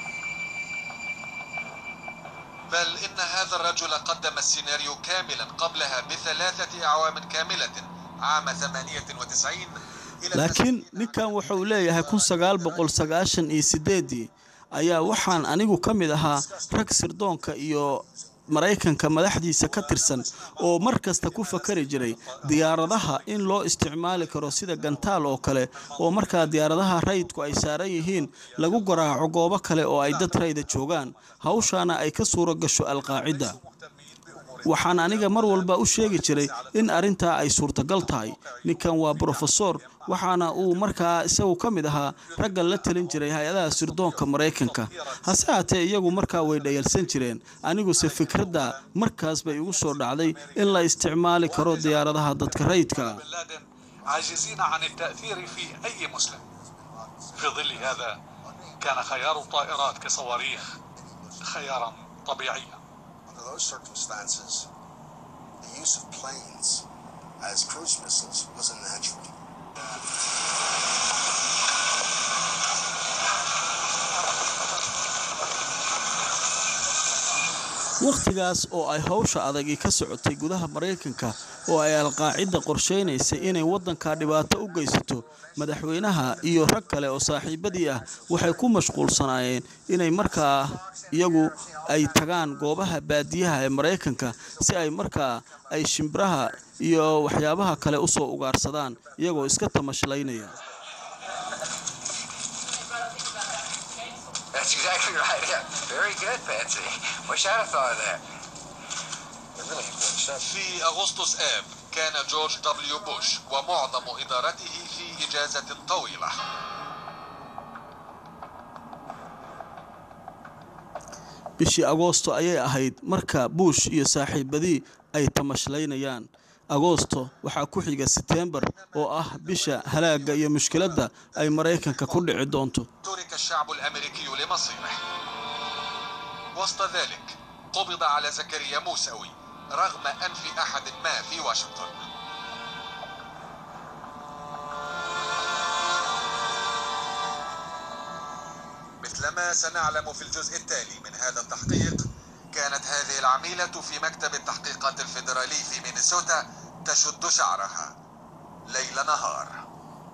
بل إن هذا الرجل قدم السيناريو كاملا قبلها بثلاثة أعوام كاملة عام 98 إلى laakiin ninkan wuxuu leeyahay kun sagaal boqol sagaashan iyo sideedii ayaa waxaan anigu ka mid ahaa rag sirdoonka iyo maraykanka madaxdiisa ka tirsan oo mar kasta ku fakari jiray diyaaradaha in loo isticmaali karo sida gantaal oo kale oo markaa diyaaradaha rayidku ay saaran yihiin lagu garaaco goobo kale oo ay dad rayda joogaan hawshaana ay ka suuro gasho alqaacida waxaan aniga mar walba u sheegi jiray in arrintaa ay suurtagal tahay ninkan waa brofesor waxaana uu markaa isagu ka mid ahaa ragga la talin jiray hay-adaha sirdoonka maraykanka hase haatee iyagu markaa way dhayalsan jireen aniguse fikradda markaas bay igu soo dhacday in la isticmaali karo diyaaradaha dadka rayidka عاجزين عن التأثير في أي مسلم في ظل هذا كان خيار الطائرات كصواريخ خيارا طبيعيا Under those circumstances, the use of planes as cruise missiles was a natural. wakhtigaas oo ay howsha adagi ka socotay gudaha maraykanka oo ay alqaacida qorsheynaysay inay waddanka dhibaato u geysato madaxweynaha iyo rag kale oo saaxiibadii ah waxay ku mashquulsanaayeen inay markaa iyagu ay tagaan goobaha baadiyaha ee maraykanka si ay markaa ay shimbiraha iyo waxyaabaha kale usoo ugaarsadaan iyagoo iska tamashlaynaya That's exactly right. Yeah. Very good, Patsy. Wish I'd have thought of that. في أغسطس آب كان جورج دبليو بوش ومعظم إدارته في إجازة طويلة bishii agoosto ayay ahayd marka buush iyo saaxiibadii ay tamashlaynayaan agoosto waxaa ku xiga seteembar oo ah bisha halaagga iyo mushkiladda ay maraykanka ku dhici doonto ترك الشعب الأمريكي لمصيره وسط ذلك قبض على زكريا موسوي رغم أنف أحد ما في واشنطن مثلما سنعلم في الجزء التالي من هذا التحقيق كانت هذه العميلة في مكتب التحقيقات الفيدرالي في مينيسوتا تشد شعرها ليل نهار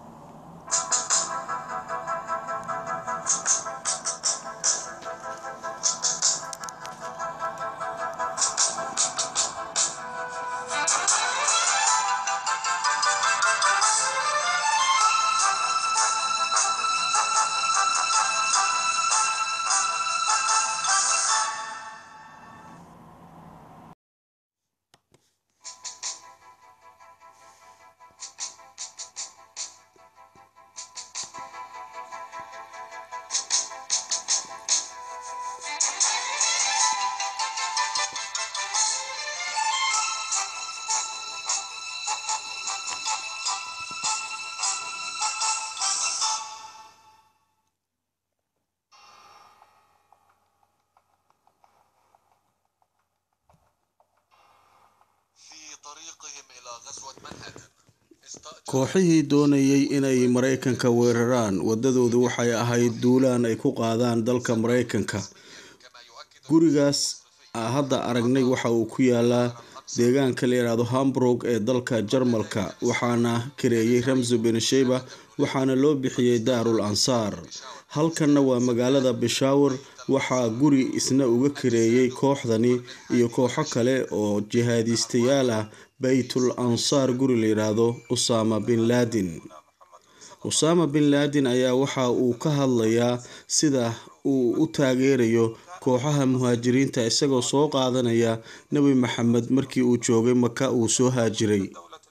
في طريقهم إلى غزوة منهاتن kooxihii doonayay inay maraykanka weeraraan wadadoodu waxay ahayd duulaan ay ku qaadaan dalka maraykanka gurigaas aa hadda aragnay waxa uu ku yaalaa deegaanka la yidhaahdo hamburg ee dalka jarmalka waxaana kareeyey ramso bensheba waxaana loo bixiyey daarul ansaar halkanna waa magaalada bishawar waxaa guri isna uga kareeyey kooxdani iyo kooxo kale oo jihaadiistayaal ah baytul ansaar guri la yidhaahdo usama bin laadin usama bin laadin ayaa waxa uu ka hadlayaa sida uu u taageerayo kooxaha muhaajiriinta isagoo soo qaadanaya nebi maxamed markii uu joogay maka uu soo haajiray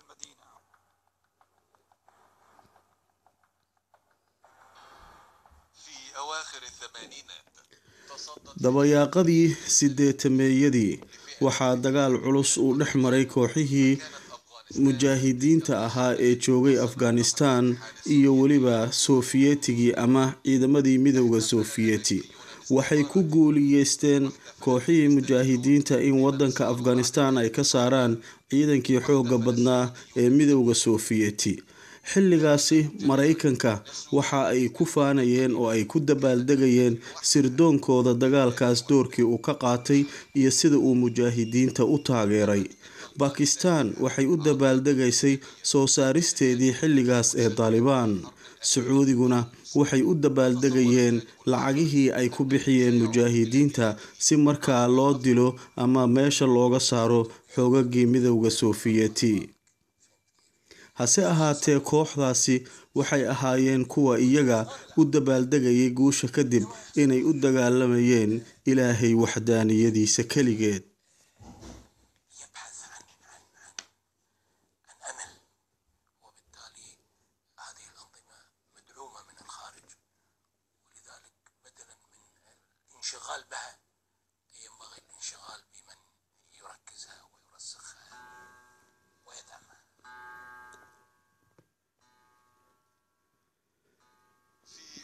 في أواخر الثمانينات dabayaaqadii sideetameeyadii waxaa dagaal culus uu dhex maray kooxihii mujaahidiinta ahaa ee joogay afghanistan iyo weliba sofiyeetigii ama ciidamadii midowda sofiyeti waxay ku guuliyeysteen kooxihii mujaahidiinta in wadanka afghanistan ay ka saaraan ciidankii xooga badnaa ee midowda sofiyeti xilligaasi maraykanka waxa ay ku faanayeen oo ay ku dabaaldegayeen sirdoonkooda dagaalkaas doorkii uu ka qaatay iyo sida uu mujaahidiinta u taageeray bakistan waxay u dabaaldegaysay soo saaristeedii xilligaas ee daalibaan sacuudiguna waxay u dabaaldegayeen lacagihii ay ku bixiyeen mujaahidiinta si markaa loo dilo ama meesha looga saaro xoogagii midowda sofiyeti hase ahaatee kooxdaasi waxay ahaayeen kuwa iyaga u dabaaldegayay guusha kadib inay u dagaalamayeen ilaahay waxdaaniyadiisa keligeed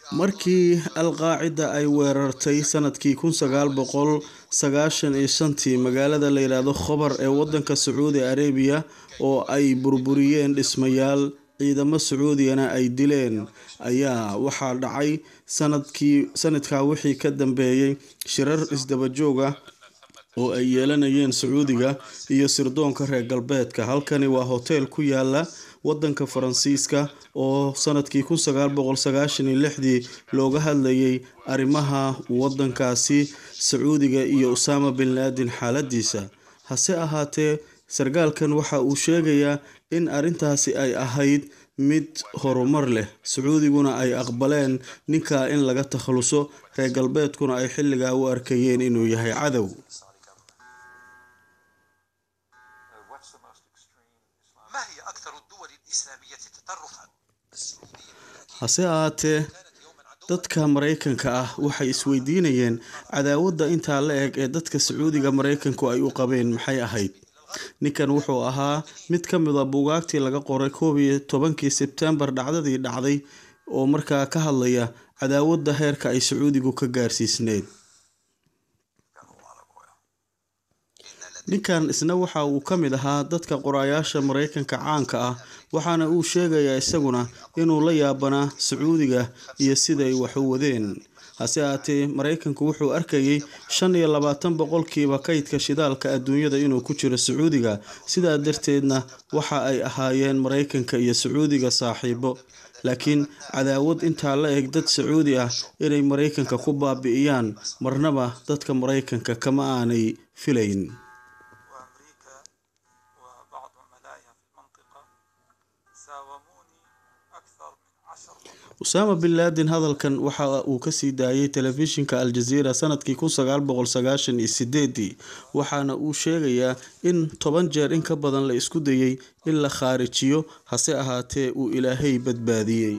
markii alqaacida ay weerartay sanadkii kun sagaal boqol sagaashan iyo shantii magaalada la yidhaahdo khobar ee wadanka sacuudi arabiya oo ay burburiyeen dhismayaal ciidamo sacuudiyana ay dileen ayaa waxaa dhacay sanadkii sanadkaa wixii ka dambeeyey shirar isdabajoog ah oo ay yeelanayeen sacuudiga iyo sirdoonka reer galbeedka halkani waa hoteel ku yaala wadanka faransiiska oo sanadkii kun sagaal boqol sagaashan iyo lixdii looga hadlayay arrimaha wadankaasi sacuudiga iyo usaama bin laadin xaaladiisa hase ahaatee sarkaalkan waxa uu sheegayaa in arrintaasi ay ahayd mid horumar leh sacuudiguna ay aqbaleen ninkaa in laga takhaluso reer galbeedkuna ay xilligaa u arkayeen inuu yahay cadow ما هي أكثر الدول الإسلامية تطرفا؟ hase ahaatee dadka maraykanka ah waxay isweydiinayeen cadaawadda intaa la eg ee dadka sacuudiga maraykanku ay u qabeen maxay ahayd ninkan wuxuu ahaa mid ka mid a buugaagtii laga qoray koob iyo tobankii sebtembar dhacdadii dhacday oo markaa ka hadlaya cadaawadda heerka ay sacuudigu ka gaarsiisneed ninkan isna waxa uu ka mid ahaa dadka qoraayaasha maraykanka caanka ah waxaana uu sheegayaa isaguna inuu la yaabanaa sacuudiga iyo siday wax u wadeen hase ahaatee maraykanku wuxuu arkayay shan iyo labaatan boqolkiiba kaydka shidaalka adduunyada inuu ku jiro sacuudiga sidaa darteedna waxa ay ahaayeen maraykanka iyo sacuudiga saaxiibo laakiin cadaawad intaa la eg dad sacuudi ah inay maraykanka ku baabi'iyaan marnaba dadka maraykanka kama aanay filayn وبعض عملائها في المنطقة ساوموني أكثر من عشر usaama bin laadin hadalkan waxa uu kasii daayay telefishinka aljaziira sanadkii kun sagaal boqol sagaashan iyo sideedii waxaana uu sheegayaa in toban jeer in ka badan la isku dayay in la khaarijiyo hase ahaatee uu ilaahay badbaadiyey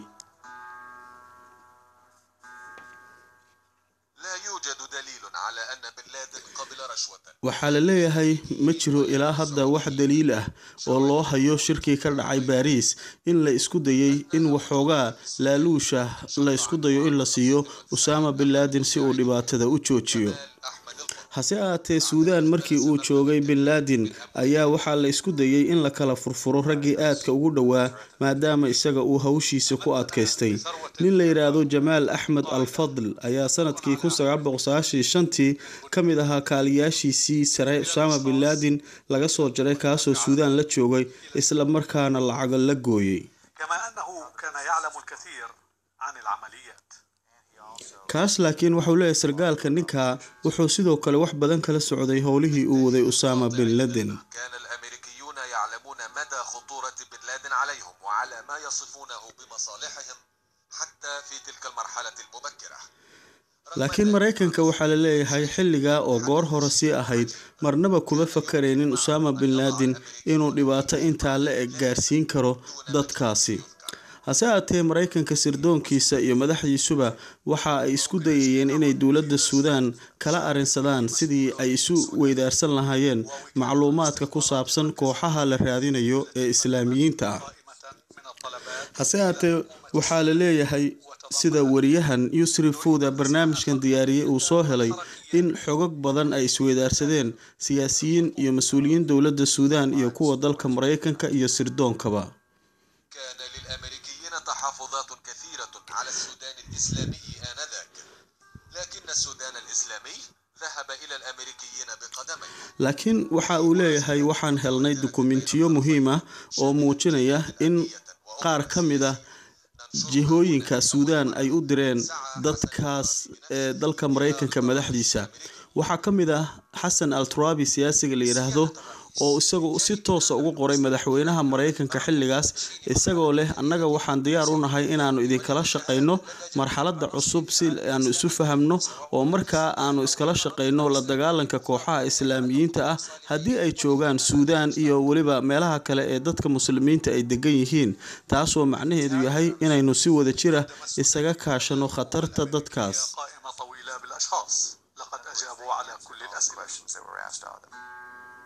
لا يوجد دليل على أن بن لادن قبل رشوة waxaa la leeyahay ma jiro ilaa hadda wax daliil ah oo loo hayo shirkii ka dhacay baariis in la isku dayay in waxoogaa laaluusha la isku dayo in la siiyo usaama bin laadin si uu dhibaatada u joojiyo hase ahaatee suudaan markii uu joogay bin laadin ayaa waxaa la isku dayay in la kala furfuro raggii aadka ugu dhowaa maadaama isaga uu hawshiisa ku adkaystay nin la yidhaahdo jamaal axmed al fadl ayaa sanadkii kun sagaal boqol sagaashan iyo shantii ka mid ahaa kaaliyaashiisii sare usaama bin laadin laga soo jaray kaasoo suudaan la joogay isla markaana lacaga la gooyey كما أنه كان يعلم الكثير عن العمليات kaas laakiin wuxuu leeyahay sargaalka ninkaa wuxuu sidoo kale wax badan kala socday howlihii uu waday usaama bin laden كان الأمريكيون يعلمون مدى خطورة بن لادن عليهم وعلى ما يصفونه بمصالحهم حتى في تلك المرحلة المبكرة laakiin maraykanka waxaa la leeyahay xilligaa oo goor hore sii ahayd marnaba kuma fakaraynin usaama bin laadin inuu dhibaato intaa la eg gaarsiin karo dadkaasi hase ahaatee maraykanka sirdoonkiisa iyo madaxdiisuba waxa ay isku dayayeen inay dowladda suudaan kala arrinsadaan sidii ay isu weydaarsan lahaayeen macluumaadka ku saabsan kooxaha la raadinayo ee islaamiyiinta ah hase ahaatee waxaa la leeyahay sida wariyahan yusri fuuda barnaamijkan diyaariyey uu soo helay in xogog badan ay isweydaarsadeen siyaasiyiin iyo mas-uuliyiin dowladda suudaan iyo kuwa dalka maraykanka iyo sirdoonkaba كان للأمريكيين تحفظات كثيرة على السودان الإسلامي آنذاك لكن السودان الإسلامي ذهب إلى الأمريكيين بقدميه laakiin waxa uu leeyahay waxaan helnay dukumentiyo muhiim ah oo muujinaya in qaar ka mid ah jihooyinka suudaan ay u direen dadkaas ee dalka maraykanka madaxdiisa waxaa ka mid ah xasan al turabi siyaasiga la yidhaahdo oo isagu si toosa ugu qoray madaxweynaha maraykanka xilligaas isagoo leh annaga waxaan diyaar u nahay inaannu idinkala shaqayno marxaladda cusub si aanu isu fahamno oo markaa aanu iskala shaqayno la dagaalanka kooxaha islaamiyiinta ah haddii ay joogaan suudaan iyo weliba meelaha kale ee dadka muslimiinta ay degan yihiin taasoo macnaheedu yahay inaynu si wada jira isaga kaashano khatarta dadkaas قائمة طويلة بالأشخاص لقد أجابوا على كل الأسئلة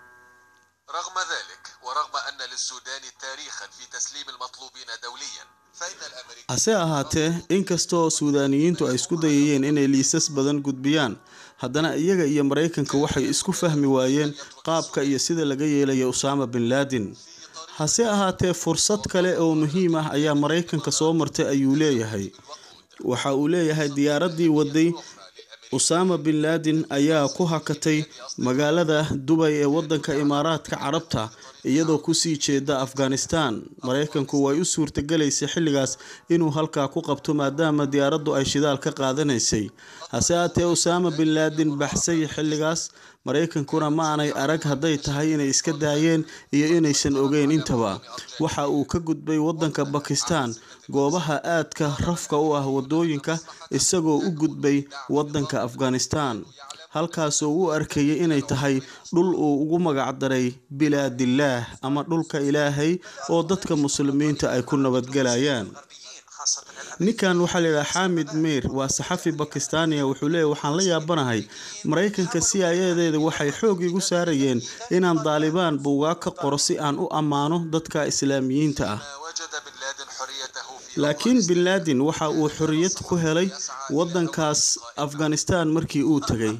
رغم ذلك ورغم أن للسودان تاريخا في تسليم المطلوبين دوليا hase ahaatee inkastoo suudaaniyiintu ay isku dayayeen inay liisas badan gudbiyaan haddana iyaga iyo maraykanka waxay isku fahmi waayeen qaabka iyo sida laga yeelayo usaama bin laadin hase ahaatee fursad kale oo muhiim ah ayaa maraykanka soo martay ayuu leeyahay waxa uu leeyahay diyaaraddii waday usaama bin laadin ayaa ku hakatay magaalada dubay ee wadanka imaaraadka carabta iyadoo kusii jeeda afghanistan maraykanku way u suurtagelaysay xilligaas inuu halkaa ku qabto maadaama diyaaraddu ay shidaal ka qaadanaysay hase haatee usaama bin laadin baxsay xilligaas maraykankuna ma aanay arag hadday tahay inay iska daayeen iyo inaysan ogeyn intaba waxa uu ka gudbay wadanka bakistan goobaha aadka rafka u ah wadooyinka isagoo u gudbay wadanka afghanistan halkaasoo u arkayay inay tahay dhul uu ugu magacdaray bilaadillaah ama dhulka ilaahay oo dadka muslimiinta ay ku nabadgelayaan ninkan waxaa layidhaha xamid miir waa saxafi bakistaaniya wuxuu leeyahy waxaan la yaabanahay maraykanka c i adeeda waxay xoog igu saarayeen inaan daalibaan buugaa ka qoro si aan u ammaano dadka islaamiyiinta ah laakiin bin laadin waxa uu xorriyad ku helay wadankaas afghanistan markii uu tegay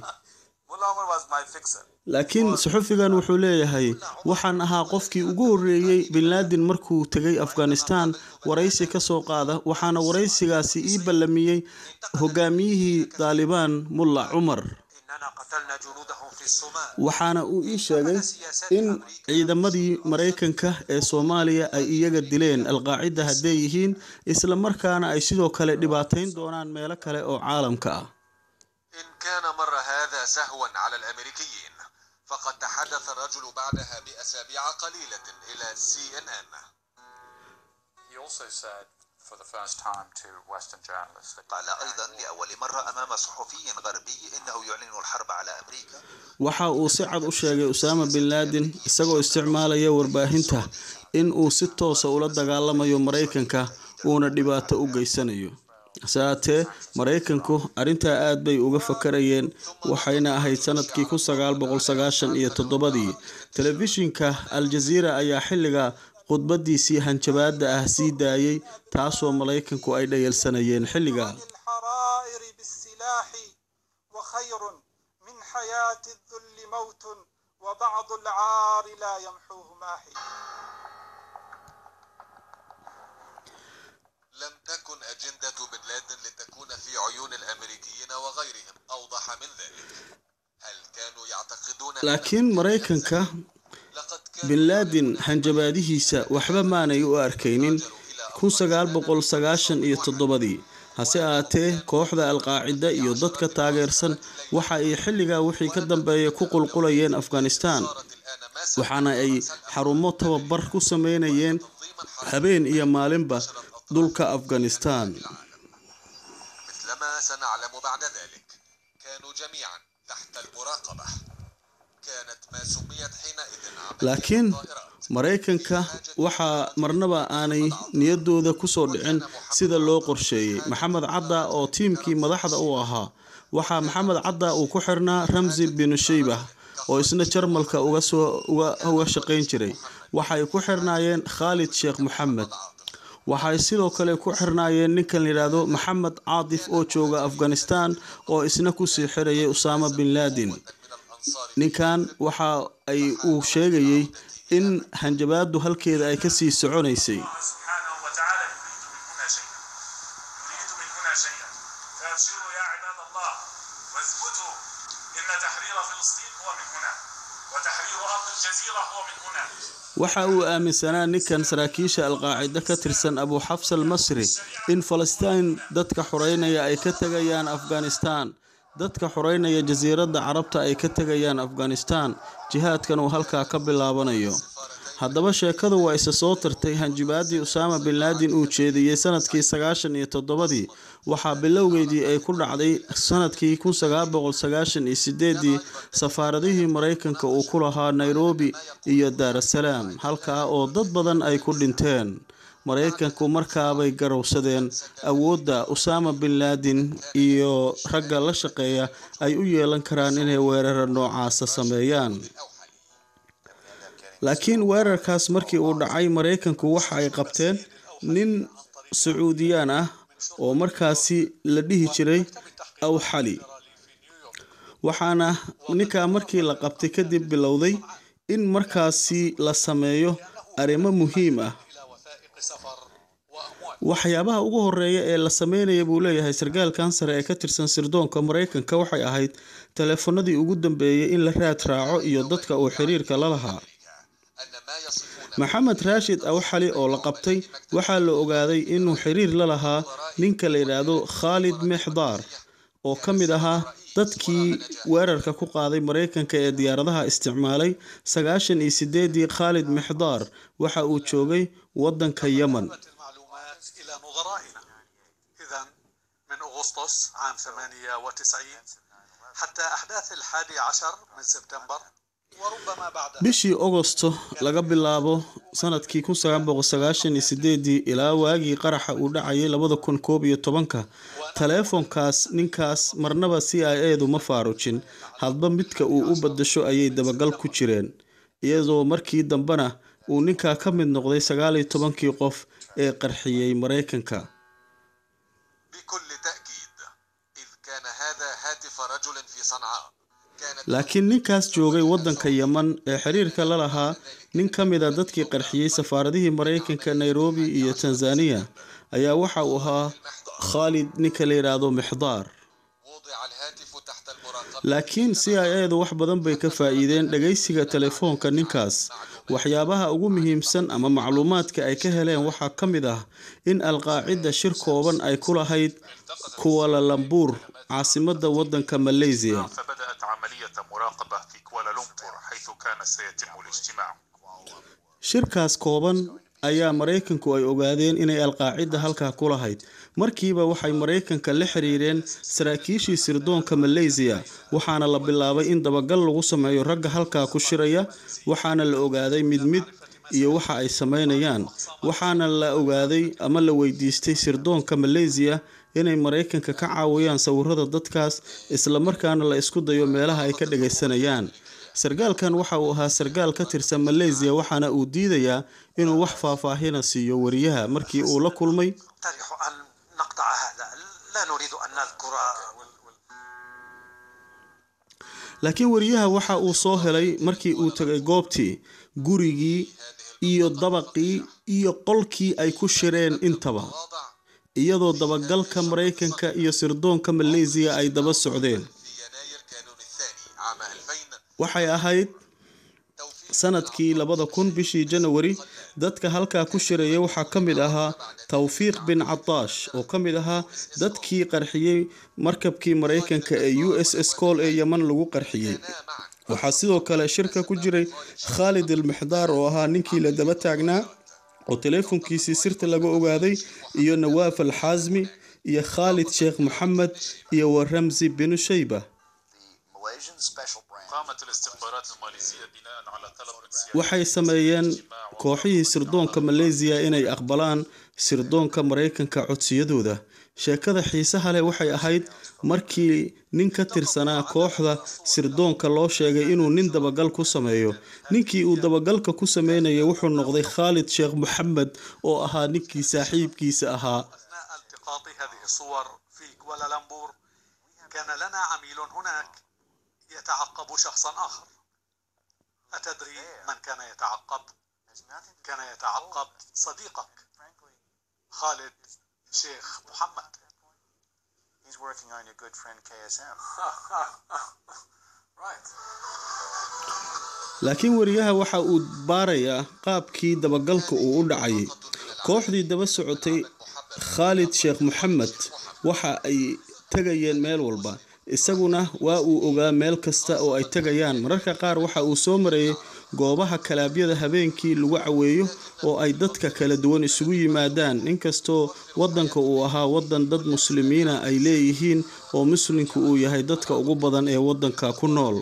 laakiin saxufigan wuxuu leeyahay waxaan ahaa qofkii ugu horreeyey bin laadin markuu tegay afghanistan waraysi ka soo qaada waxaana waraysigaasi ii ballamiyey hogaamiyihii daalibaan mulla cumar waxaana uu ii sheegay in ciidamadii maraykanka ee soomaaliya ay iyaga dileen alqaacida hadday yihiin isla markaana ay sidoo kale dhibaatayn doonaan meelo kale oo caalamka ah إن كان مر هذا سهوا على الأمريكيين فقد تحدث الرجل بعدها بأسابيع قليلة إلى سي إن إن He also said for the first time to Western journalists that قال أيضا لأول مرة أمام صحفي غربي إنه يعلن الحرب على أمريكا waxa uu si cad u sheegay usaama bin laadin isagoo isticmaalaya warbaahinta in uu si toosa ula dagaalamayo maraykanka uuna dhibaato u geysanayo hase haatee maraykanku arrintaa aad bay uga fakarayeen waxayna ahayd sanadkii kun sagaal boqol sagaashan iyo toddobadii telefishinka al-jaziira ayaa xilliga khudbadiisii hanjabaada ah sii daayey taasoo maraykanku ay dhayalsanayeen xilliga الحرائر بالسلاح وخير من حياة الذل موت وبعض العار لا يمحوه ماحي لم تكن أجندة بن لادن لتكون في عيون الأمريكيين وغيرهم أوضح من ذلك هل كانوا يعتقدون أن laakiin maraykanka bin laadin hanjabaadihiisa waxba maanay u arkaynin kun sagaal boqol sagaashan iyo toddobadii hase ahaatee kooxda alqaacida iyo dadka taageersan waxa ay xilligaa wixii ka dambeeya ku qulqulayeen afghanistan waxaana ay xarumo tababar ku sameynayeen habeen iyo maalinba dhulka afghanistan مثلما سنعلم بعد ذلك كانوا جميعا تحت المراقبة كانت ما سميت حينئذ laakiin maraykanka waxaa marnaba aanay niyadooda kusoo dhicin sida loo qorsheeyey maxamed cadda oo tiimkii madaxda u ahaa waxaa maxamed cadda uu ku xirnaa ramsi binu shaybah oo isna jarmalka uga shaqayn jiray waxay ku xirnaayeen khaalid sheekh moxamed waxay sidoo kale ku xirnaayeen ninkan layidhaahdo maxamed caadif oo jooga afghanistan oo isna kusii xirayay usaama bin laadin ninkan waxa ay uu sheegayey in hanjabaadu halkeeda ay kasii soconaysay سبحانه وتعالى يريد من هنا شيئا يريد من هنا شيئا فابشروا يا عباد الله واثبتوا ان تحرير فلسطين هو من هنا وتحرير ارض الجزيره هو من هنا waxa uu aaminsanaa ninkan saraakiisha alqaacida ka tirsan abu xafs al masri in falastiin dadka xoreynaya ay ka tegayaan afghanistan dadka xoreynaya jasiiradda carabta ay ka tegayaan afghanistan jihaadkan uu halkaa ka bilaabanayo haddaba sheekadu waa isa soo tartay hanjibaadii usaama bin laadin uu jeediyey sanadkii sagaashan iyo toddobadii waxaa bilowgeedii ay ku dhacday sanadkii kun sagaal boqol sagaashan iyo sideedii safaaradihii maraykanka uu ku lahaa nairobi iyo daarasalaam halkaa oo dad badan ay ku dhinteen maraykanku markaabay garowsadeen awoodda usaama bin laadin iyo ragga la shaqeeya ay u yeelan karaan inay weerara noocaasa sameeyaan laakiin weerarkaas markii uu dhacay maraykanku waxa ay qabteen nin sacuudiyaan ah oo markaasi la dhihi jiray awxali waxaana ninkaa markii la qabtay kadib bilowday in markaasi la sameeyo arrimo muhiim ah waxyaabaha ugu horeeya ee la sameynaya buu leeyahay sarkaalkan sare ee ka tirsan sirdoonka maraykanka waxay ahayd taleefanadii ugu dambeeyey in la raad raaco iyo dadka uu xiriirka la lahaa maxamed raashid awxali oo la qabtay waxaa la ogaaday inuu xiriir la lahaa ninka la yidhaahdo khaalid mexdaar oo ka mid ahaa dadkii weerarka ku qaaday maraykanka ee diyaaradaha isticmaalay sagaashan iyo sideedii khaalid mexdaar waxa uu joogay waddanka yemen إلى نظرائنا إذا من أغسطس عام 98 حتى أحداث الحادي عشر من سبتمبر وربما بعدها bishii ogosto laga bilaabo sanadkii kun sagaal boqol sagaashan iyo sideedii ilaa waagii qaraxa uu dhacayay labada kun koob iyo tobanka taleefonkaas ninkaas marnaba c i edu ma faarujin hadba midka uu u badasho ayay dabagal ku jireen iyadoo markii dambena uu ninkaa ka mid noqday sagaal iyo tobankii qof ee qarxiyey maraykanka بكل تأكيد إذ كان هذا هاتف رجل في صنعاء laakiin ninkaas joogay waddanka yemen ee xiriirka la lahaa nin ka mid a dadkii qarxiyey safaaradihii maraykanka nairobi iyo tanzaniya ayaa waxa uu ahaa khaalid ninka la yidhaahdo mixdaar laakiin c i edu wax badan bay ka faa'iideen dhagaysiga telefoonka ninkaas waxyaabaha ugu muhiimsan ama macluumaadka ay ka heleen waxaa ka mid ah in alqaacida shir kooban ay ku lahayd kuwalalambuur caasimadda waddanka malaysiya فبدأت عملية مراقبة في كوالالمبور حيث كان سيتم الاجتماع shirkaas kooban ayaa maraykanku ay ogaadeen inay alqaacida halkaa ku lahayd markiiba waxay maraykanka la xiriireen saraakiishii sirdoonka malaysiya waxaana la bilaabay in dabagal lagu sameeyo ragga halkaa ku shiraya waxaana la ogaaday mid mid iyo waxa ay sameynayaan waxaana la ogaaday ama la weydiistay sirdoonka malaysiya inay maraykanka ka caawiyaan sawirada dadkaas islamarkaana la isku dayo meelaha ay ka dhagaysanayaan sarkaalkan waxa uu ahaa sarkaal ka tirsan malaysiya waxaana uu diidayaa inuu wax faahfaahina siiyo wariyaha markii uu la kulmay نقترح أن نقطع هذا لا نريد أن نذكر laakiin wariyaha waxa uu soo helay markii uu tegay goobtii gurigii iyo dabaqii iyo qolkii ay ku shireen intaba iyadoo dabagalka maraykanka iyo sirdoonka malaysiya ay daba socdeen waxay ahayd sanadkii labada kun bishii janawari dadka halkaa ku shiraya waxaa ka mid ahaa tawfiiq bin cataash oo ka mid ahaa dadkii qarxiyey markabkii maraykanka ee u s s col ee yeman lagu qarxiyey waxaa sidoo kale shirka ku jiray khaalid almixdaar oo ahaa ninkii la daba taagnaa oo teleefonkiisii sirta laga ogaaday iyo nawaaf alxaasmi iyo khaalid sheekh maxamed iyo wa ramsi binu shayba قامت الاستخبارات الماليزية بناء على طلب من سيادة waxay sameeyeen kooxihii sirdoonka malaysiya inay aqbalaan sirdoonka maraykanka codsiyadooda sheekada xiisaha leh waxay ahayd markii nin ka tirsanaa kooxda sirdoonka loo sheegay inuu nin dabagal ku sameeyo ninkii uu dabagalka ku sameynayay wuxuu noqday khaalid sheekh maxamed oo ahaa ninkii saaxiibkiisa ahaa التقاط هذه الصور في كوالالمبور كان لنا عميل هناك يتعقب شخصا آخر أتدري من كان يتعقب؟ كان يتعقب صديقك خالد شيخ محمد He's working on your good friend KSM. right. laakiin wariyaha waxa uu baarayaa qaabkii dabagalka uu u dhacayay kooxdii daba socotay khaalid sheekh maxamed waxa ay tegayeen meel walba isaguna waa uu ogaa meel kasta oo ay tegayaan mararka qaar waxa uu soo marayay goobaha kalaabyada habeenkii lagu caweeyo oo ay dadka kala duwan isugu yimaadaan inkastoo waddanka uu ahaa waddan dad muslimiina ay leeyihiin oo muslimku uu yahay dadka ugu badan ee waddanka ku nool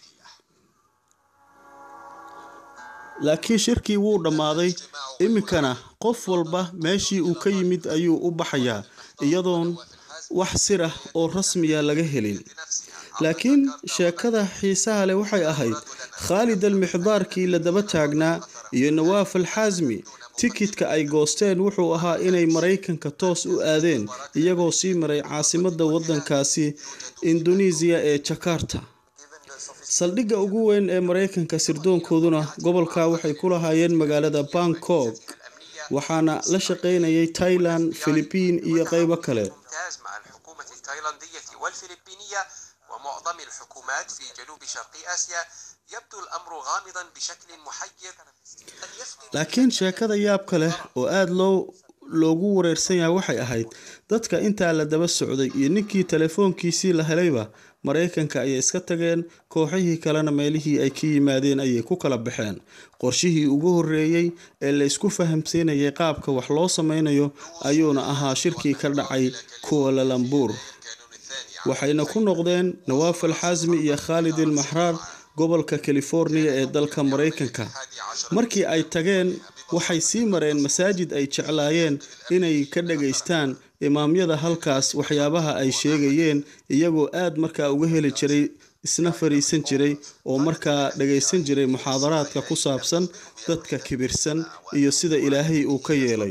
laakiin shirkii wuu dhammaaday iminkana qof walba meeshii uu ka yimid ayuu u baxayaa iyadoon wax sir ah oo rasmiya laga helin laakiin sheekada xiisaha leh waxay ahayd khaalid almixdaarkii la daba taagnaa iyo nawaaf alxaasmi tikidka ay goosteen wuxuu ahaa inay maraykanka toos u aadeen iyagoo sii maray caasimadda waddankaasi indonesiya ee jakarta saldhigga ugu weyn ee maraykanka sirdoonkooduna gobolka waxay ku lahaayeen magaalada bangkok waxaana la shaqaynayay thailand philibiin iyo qaybo kale ممتاز مع الحكومة التايلاندية والفلبينية ومعظم الحكومات في جنوب شرق آسيا يبدو الأمر غامضا بشكل محير قد يفقد laakiin sheekada yaabka leh oo aada loo loogu wareersan yahay waxay ahayd dadka intaa la daba socday iyo ninkii telefoonkiisii la helayba maraykanka ayay iska tageen kooxihii kalena meelihii ay ka yimaadeen ayay ku kala baxeen qorshihii ugu horreeyey ee la isku fahamsiinayay qaabka wax loo sameynayo ayuuna ahaa shirkii ka dhacay kuwalalambuur waxayna ku noqdeen nawaaf alxasmi iyo khaalid ilmaxraar gobolka californiya ee dalka maraykanka markii ay tageen waxay sii mareen masaajid ay jeclaayeen inay ka dhagaystaan imaamyada halkaas waxyaabaha ay sheegayeen iyagoo aad markaa uga heli jiray isna fariisan jiray oo markaa dhagaysan jiray muxaadaraadka ku saabsan dadka kibirsan iyo sida ilaahay uu ka yeelay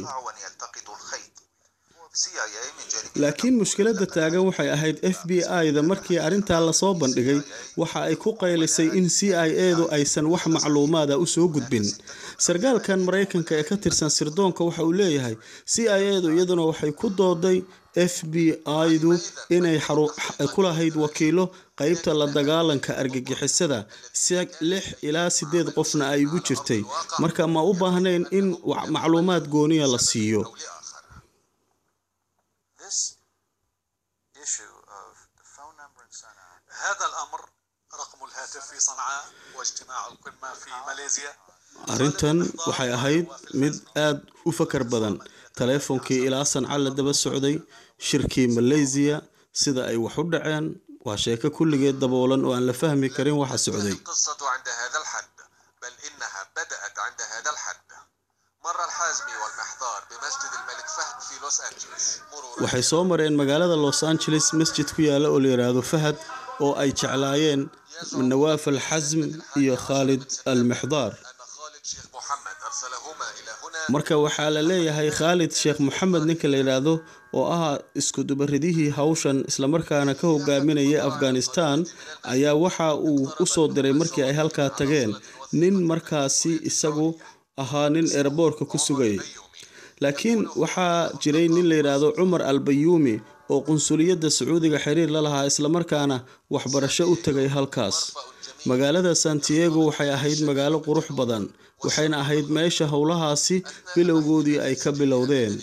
laakiin mushkiladda taagan waxay ahayd f b i-da markii arrintaa lasoo bandhigay waxa ay ku qaylisay in c i edu aysan wax macluumaada u soo gudbin sarkaalkan maraykanka ee ka tirsan sirdoonka waxa uu leeyahay c i edu iyaduna waxay ku dooday f b i-du inay ku lahayd wakiilo qaybta la dagaalanka argagixisada si lix ilaa sideed qofna ay ugu jirtay marka ma u baahnayn in macluumaad gooniya la siiyo هذا الأمر رقم الهاتف في صنعاء واجتماع القمة في ماليزيا arrintan waxay ahayd mid aad u fakar badan taleefonkii ilaa sanca la daba socday shirkii malaysiya sida ay wax u dhaceen waa sheeko kulligeed daboolan oo aan la fahmi karin waxa socday القصة عند هذا الحد بل إنها بدأت عند هذا الحد مر الحازمي والمحضار بمسجد الملك فهد في لوس أنجلوس مرورا waxay soo mareen magaalada los angeles masjid ku yaala oo la yidhaahdo fahad oo ay jeclaayeen nawaaf alxasm iyo khaalid almixdaar شيخ محمد أرسلهما إلى هنا marka waxaa la leeyahay khaalid sheekh moxamed ninka la yidhaahdo oo ahaa iskudubaridihii hawshan islamarkaana ka hogaaminayay afghanistan ayaa waxa uu u soo diray markii ay halkaa tageen nin markaasi isagu ahaa nin eeraboorka ku sugayay laakiin waxaa jiray nin la yidhaahdo cumar albayuumi oo qunsuliyadda sacuudiga xiriir la lahaa islamarkaana waxbarasho u tegay halkaas magaalada santiago waxay ahayd magaalo qurux badan waxayna ahayd meesha howlahaasi bilowgoodii ay ka bilowdeen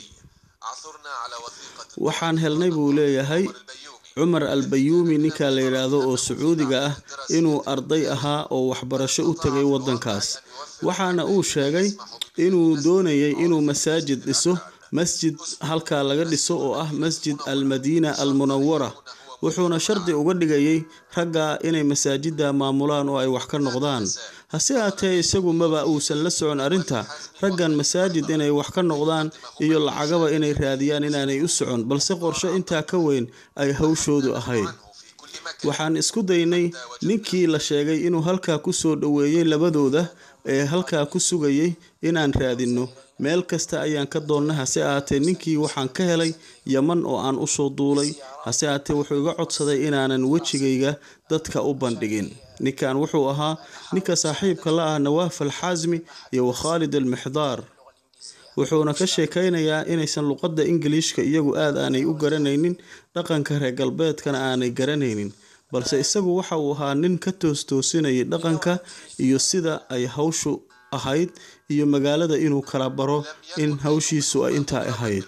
waxaan helnay buu leeyahay cumar albayuumi ninka la yidhaahdo oo sacuudiga ah inuu arday ahaa oo waxbarasho u tegay waddankaas waxaana uu sheegay inuu doonayay inuu masaajid dhiso masjid halkaa laga dhiso oo ah masjid almadiina almunawara wuxuuna shardi uga dhigayay ragga inay masaajidda maamulaan oo ay wax ka noqdaan hase haatee isagu maba uusan la socon arrinta raggan masaajid inay wax ka noqdaan iyo lacagaba inay raadiyaan inaanay u socon balse qorshe intaa ka weyn ay hawshoodu ahayd waxaan isku daynay ninkii la sheegay inuu halkaa ku soo dhoweeyey labadooda ee halkaa ku sugayay inaan raadinno meel kasta ayaan ka doonnay hase ahaatee ninkii waxaan ka helay yaman oo aan usoo duulay hase ahaatee wuxuu iga codsaday inaanan wejigayga dadka u bandhigin ninkan wuxuu ahaa ninka saaxiibka la ah nawaaf alxasmi iyo wakhaalid almixdaar wuxuuna ka sheekaynayaa inaysan luqadda ingiliishka iyagu aad aanay u garanaynin dhaqanka reer galbeedkana aanay garanaynin balse isagu waxa uu ahaa nin ka toostoosinayay dhaqanka iyo sida ay hawshu ahayd iyo magaalada inuu kala baro in hawshiisu ay intaa ahayd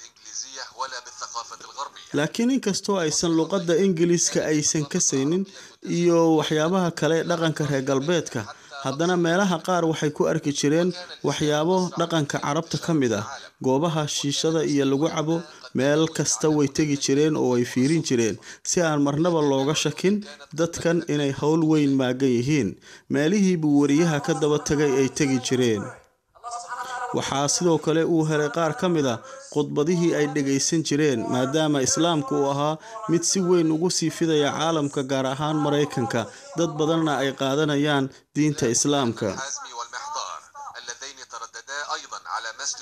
laakiin inkastoo aysan luqadda ingiliiska aysan kasaynin iyo waxyaabaha kale dhaqanka reer galbeedka haddana meelaha qaar waxay ku arki jireen waxyaabo dhaqanka carabta ka mid ah goobaha shiishada iyo lagu cabo meel kasta way tegi jireen oo ay fiirin jireen si aan marnaba looga shakin dadkan inay howl weyn maagan yihiin meelihii buu wariyaha ka daba tagay ay tegi jireen waxaa sidoo kale uu helay qaar ka mid a khudbadihii ay dhagaysan jireen maadaama islaamku uu ahaa mid si weyn ugu sii fidaya caalamka gaar ahaan maraykanka dad badanna ay qaadanayaan diinta islaamka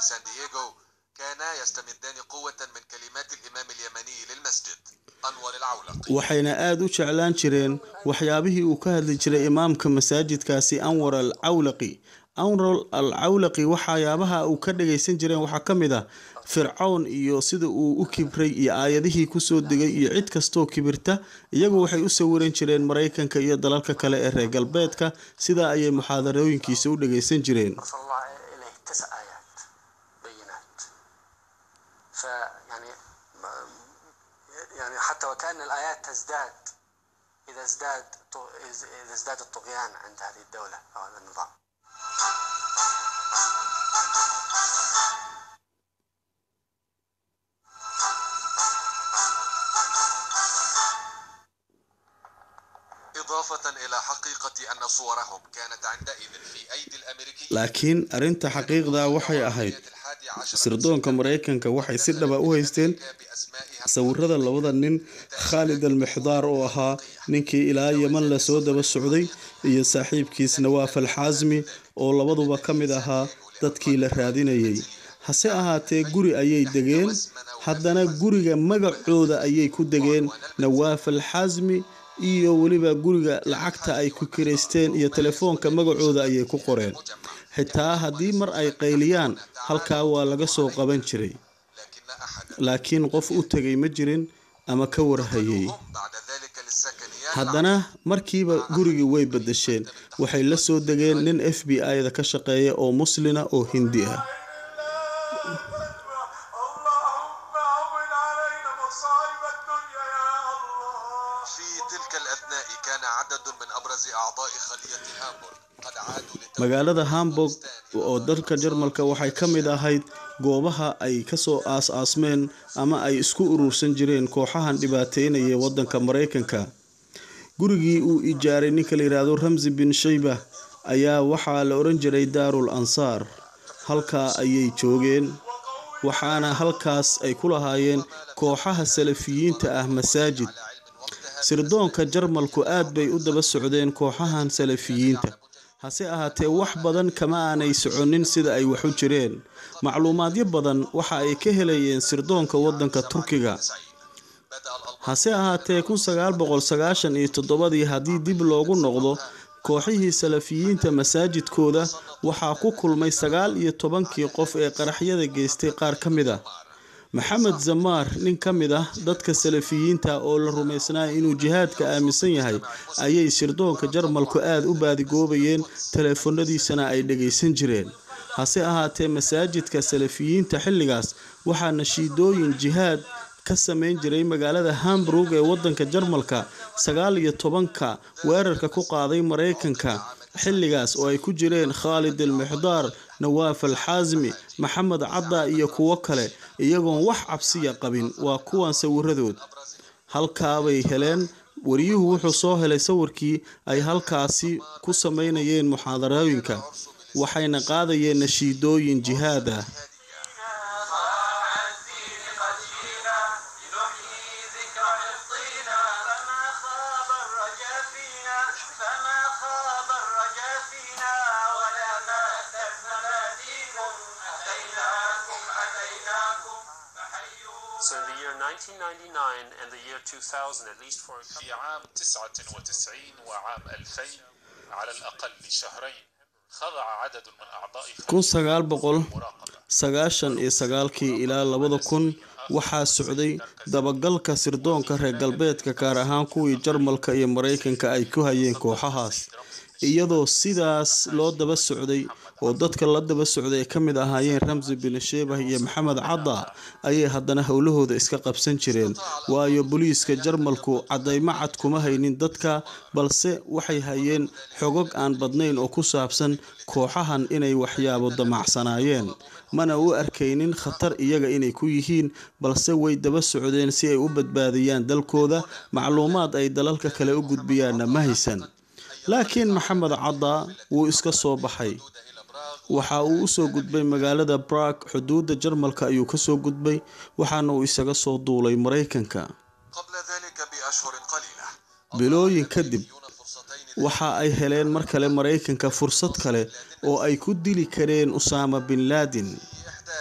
في سان دييغو كانا يستمدان قوة من كلمات الإمام اليمني للمسجد أنور العولقي waxayna aada u jeclaan jireen waxyaabihii uu ka hadli jiray imaamka masaajidkaasi anwar al cawlaqi anwar al cawlaqi waxyaabaha uu ka dhagaysan jireen waxaa ka mid ah fircown iyo sida uu u kibray iyo aayadihii kusoo degay iyo cid kastoo kibirta iyagu waxay u sawiran jireen maraykanka iyo dalalka kale ee reer galbeedka sidaa ayay muxaadarooyinkiisa u dhagaysan jireen أرسل الله إليه تسع آيات بينات فيعني يعني حتى وكأن الآيات تزداد إذا ازداد إذا ازداد الطغيان عند هذه الدولة أو هذا النظام إضافة إلى حقيقة أن صورهم كانت عندئذ في أيدي الأمريكيين laakiin arrinta xaqiiqda waxay ahayd sirdoonka maraykanka waxay si dhaba u haysteen sawirada labada nin khaalid al mixdaar oo ahaa ninkii ilaa yeman lasoo daba socday iyo saaxiibkiis nawaaf al xaasmi oo labaduba ka mid ahaa dadkii la raadinayay hase ahaatee guri ayay degeen haddana guriga magacooda ayay ku degeen nawaaf al xaasmi iyo weliba guriga lacagta ay ku kiraysteen iyo telefoonka magacooda ayay ku qoreen xitaa haddii mar ay qayliyaan halkaa waa laga soo qaban jiray laakiin qof u tegay ma jirin ama ka warhayay haddana markiiba gurigii way bedesheen waxay la soo degeen nin f b i-da ka shaqeeya oo muslina oo hindi ah في تلك الأثناء كان عدد من أبرز أعضاء خلية هامبورغ قد عادوا magaalada hamburg oo dalka jarmalka waxay ka mid ahayd goobaha ay kasoo aas-aasmeen ama ay isku urursan jireen kooxahan dhibaateynaya wadanka maraykanka gurigii uu ijaaray ninka la yidhaahdo ramsi bin shayba ayaa waxaa la oran jiray daarul ansaar halkaa ayay joogeen waxaana halkaas ay ku lahaayeen kooxaha salafiyiinta ah masaajid sirdoonka jarmalku aad bay u daba socdeen kooxahan salafiyiinta hase ahaatee wax badan kama aanay soconin sida ay wax u jireen macluumaadyo badan waxa ay ka helayeen sirdoonka wadanka turkiga hase ahaatee kun sagaal boqol sagaashan iyo toddobadii haddii dib loogu noqdo kooxihii salafiyiinta masaajidkooda waxaa ku kulmay sagaal iyo tobankii qof ee qaraxyada geystay qaar ka mid ah maxamed zamaar nin ka mid ah dadka salafiyiinta oo la rumaysnaa inuu jihaadka aaminsan yahay ayay sirdoonka jarmalku aada u baadigoobayeen teleefanadiisana ay dhagaysan jireen hase ahaatee masaajidka salafiyiinta xilligaas waxaa nashiidooyin jihaad ka samayn jiray magaalada hamburg ee wadanka jarmalka sagaal iyo tobanka weerarka ku qaaday maraykanka xilligaas oo ay ku jireen khaalid al mixdaar nawaaf al xaasmi maxamed cadda iyo kuwo kale iyagoon wax cabsiya qabin waa kuwan sawiradood halkaabay heleen wariyuhu wuxuu soo helay sawirkii ay halkaasi ku samaynayeen muxaadarooyinka waxayna qaadayeen nashiidooyin jihaad ah So in the year 1999 and the year 2000, at least for a في عام 99 وعام 2000 على الأقل شهرين خضع عدد من أعضاء kun sagaal boqol sagaashan iyo sagaalkii ilaa labada kun waxaa socday dabagalka sirdoonka reer galbeedka gaar ahaan kuwii jarmalka iyo maraykanka ay ku hayeen kooxahaas iyadoo sidaas loo daba socday oo dadka la daba socday ay ka mid ahaayeen ramsi bin sheebah iyo maxamed cadda ayay haddana howlahooda iska qabsan jireen waayo booliiska jarmalku caddaymo cad kuma haynin dadka balse waxay hayeen xogog aan badnayn oo ku saabsan kooxahan inay waxyaabo damacsanaayeen mana u arkaynin khatar iyaga inay ku yihiin balse way daba socdeen si ay u badbaadiyaan dalkooda macluumaad ay dalalka kale u gudbiyaanna ma haysan laakiin maxamed cadda wuu iska soo baxay waxa uu usoo gudbay magaalada brag xuduudda jarmalka ayuu kasoo gudbay waxaana uu isaga soo duulay maraykanka bilooyin kadib waxa ay heleen mar kale maraykanka fursad kale oo ay ku dili kareen usaama bin laadin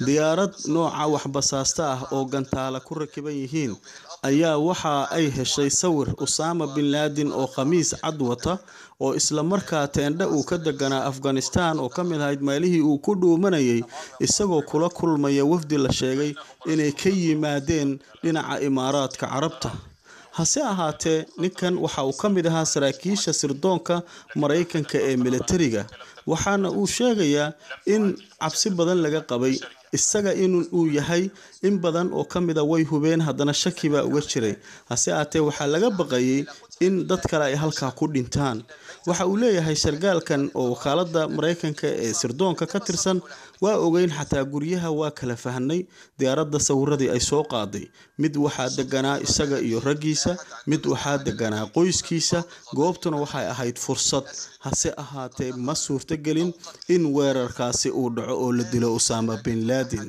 diyaarad nooca waxbasaasta ah oo gantaala ku rakiban yihiin ayaa waxa ay heshay sawir usaama bin laadin oo khamiis cad wata oo isla markaa teendhe uu ka deganaa afghanistan oo ka mid ahayd meelihii uu ku dhuumanayay isagoo kula kulmaya wafdi la sheegay inay ka yimaadeen dhinaca imaaraadka carabta hase ahaatee ninkan waxa uu ka mid ahaa saraakiisha sirdoonka maraykanka ee militariga waxaana uu sheegayaa in cabsi badan laga qabay isaga in uu yahay in badan oo ka mida way hubeen haddana shaki baa uga jiray hase ahaatee waxaa laga baqayay in dad kale ay halkaa ku dhintaan waxa uu leeyahay sargaalkan oo wakaalada maraykanka ee sirdoonka ka tirsan waa ogeyn xataa guryaha waa kala fahnay diyaaradda sawiradii ay soo qaaday mid waxaa deganaa isaga iyo raggiisa mid waxaa deganaa qoyskiisa goobtuna waxay ahayd fursad hase ahaatee ma suurtogelin in weerarkaasi uu dhaco oo la dilo usaama bin laadin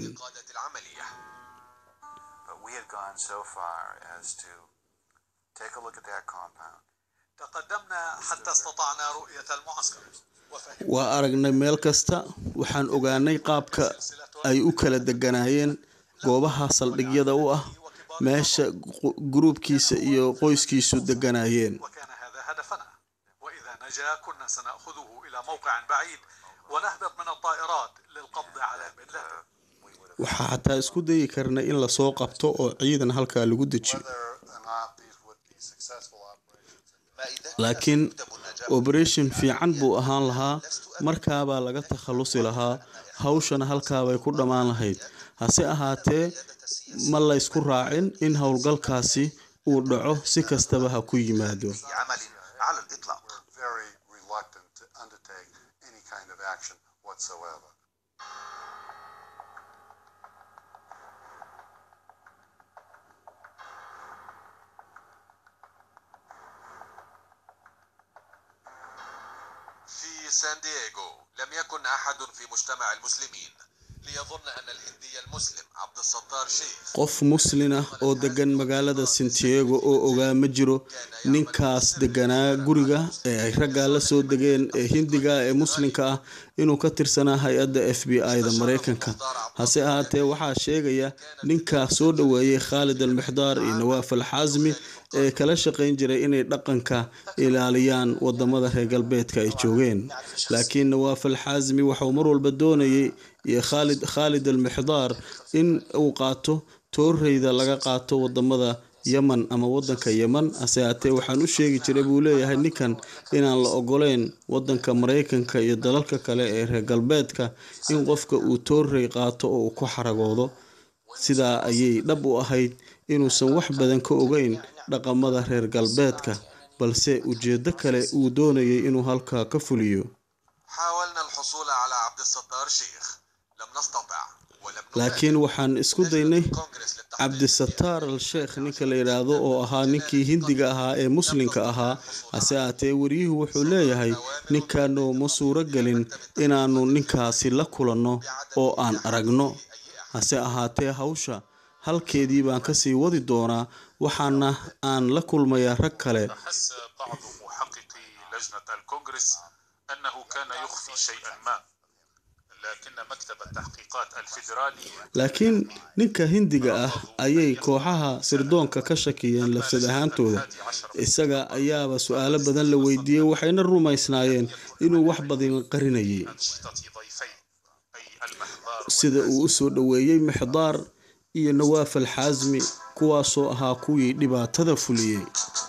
But we had gone so far as to take a look at that compound. تقدمنا حتى استطعنا رؤية المعسكر waa aragnay meel kasta waxaan ogaanay qaabka ay u kala deganaayeen goobaha saldhigyada u ah meesha gu- gruubkiisa iyo qoyskiisu deganaayeen وكان هذا هدفنا وإذا نجا كنا سنأخذه إلى موقع بعيد ونهبط من الطائرات للقبض على بن لادن waxaa xataa isku dayi karnay in lasoo qabto oo ciidan halkaa lagu dejiyo laakiin operation fiican buu ahaan lahaa markaabaa laga takhalusi lahaa hawshana halkaabay ku dhammaan lahayd hase ahaatee ma laysku raacin in howlgalkaasi uu dhaco si kastaba ha ku yimaado عمل على الإطلاق Very reluctant to undertake any kind of action whatsoever. في سان دييغو لم يكن أحد في مجتمع المسلمين ليظن أن الهندي المسلم عبد الستار شيخ qof muslin ah oo degan magaalada santiago oo ogaa ma jiro ninkaas deganaa guriga ee ay raggaa la soo degeen ee hindiga ee muslinka ah inuu ka tirsanaa hay-adda f b i-da maraykanka hase ahaatee waxaa sheegaya ninkaa soo dhoweeyey khaalid almixdaar iyo nawaaf alxaasmi ee kala shaqayn jiray inay dhaqanka ilaaliyaan wadamada reer galbeedka ay joogeen laakiin nawaaf alxaasmi waxauu mar walba doonayay iyo khaalid khaalid almixdaar in uu qaato tooreyda laga qaato wadamada yeman ama wadanka yeman hase haatee waxaan u sheegi jiray buu leeyahay ninkan inaan la ogoleyn wadanka maraykanka iyo dalalka kale ee reer galbeedka in qofka uu toorey qaato oo uu ku xaragoodo sidaa ayay dhab u ahayd inuusan wax badan ka ogeyn dhaqamada reer galbeedka balse ujeedo kale uu doonayay inuu halkaa ka fuliyo حاولنا الحصول على عبد الستار شيخ لم نستطع ولم laakiin waxaan isku daynay cabdisataar al sheekh ninka la yidhaahdo oo ahaa ninkii hindiga ahaa ee muslinka ahaa hase aatee wariyuhu wuxuu leeyahay ninkaanoo ma suuro gelin inaannu ninkaasi la kulanno oo aan aragno hase ahaatee hawsha halkeedii baan kasii wadi doonaa waxaana aan la kulmayaa rag kale حس بعض محققي لجنة الكونغرس أنه كان يخفي شيئا ما لكن مكتب التحقيقات الفيدرالي laakiin ninka hindiga ah ayay kooxaha sirdoonka ka shakiyeen lafsad ahaantooda isaga ayaaba su-aalo badan la weydiiyey waxayna rumaysnaayeen inuu wax badan qarinayay sida uu u soo dhoweeyey mixdaar iyo nawaaf alxaasmi kuwaasoo ahaa kuwii dhibaatada fuliyey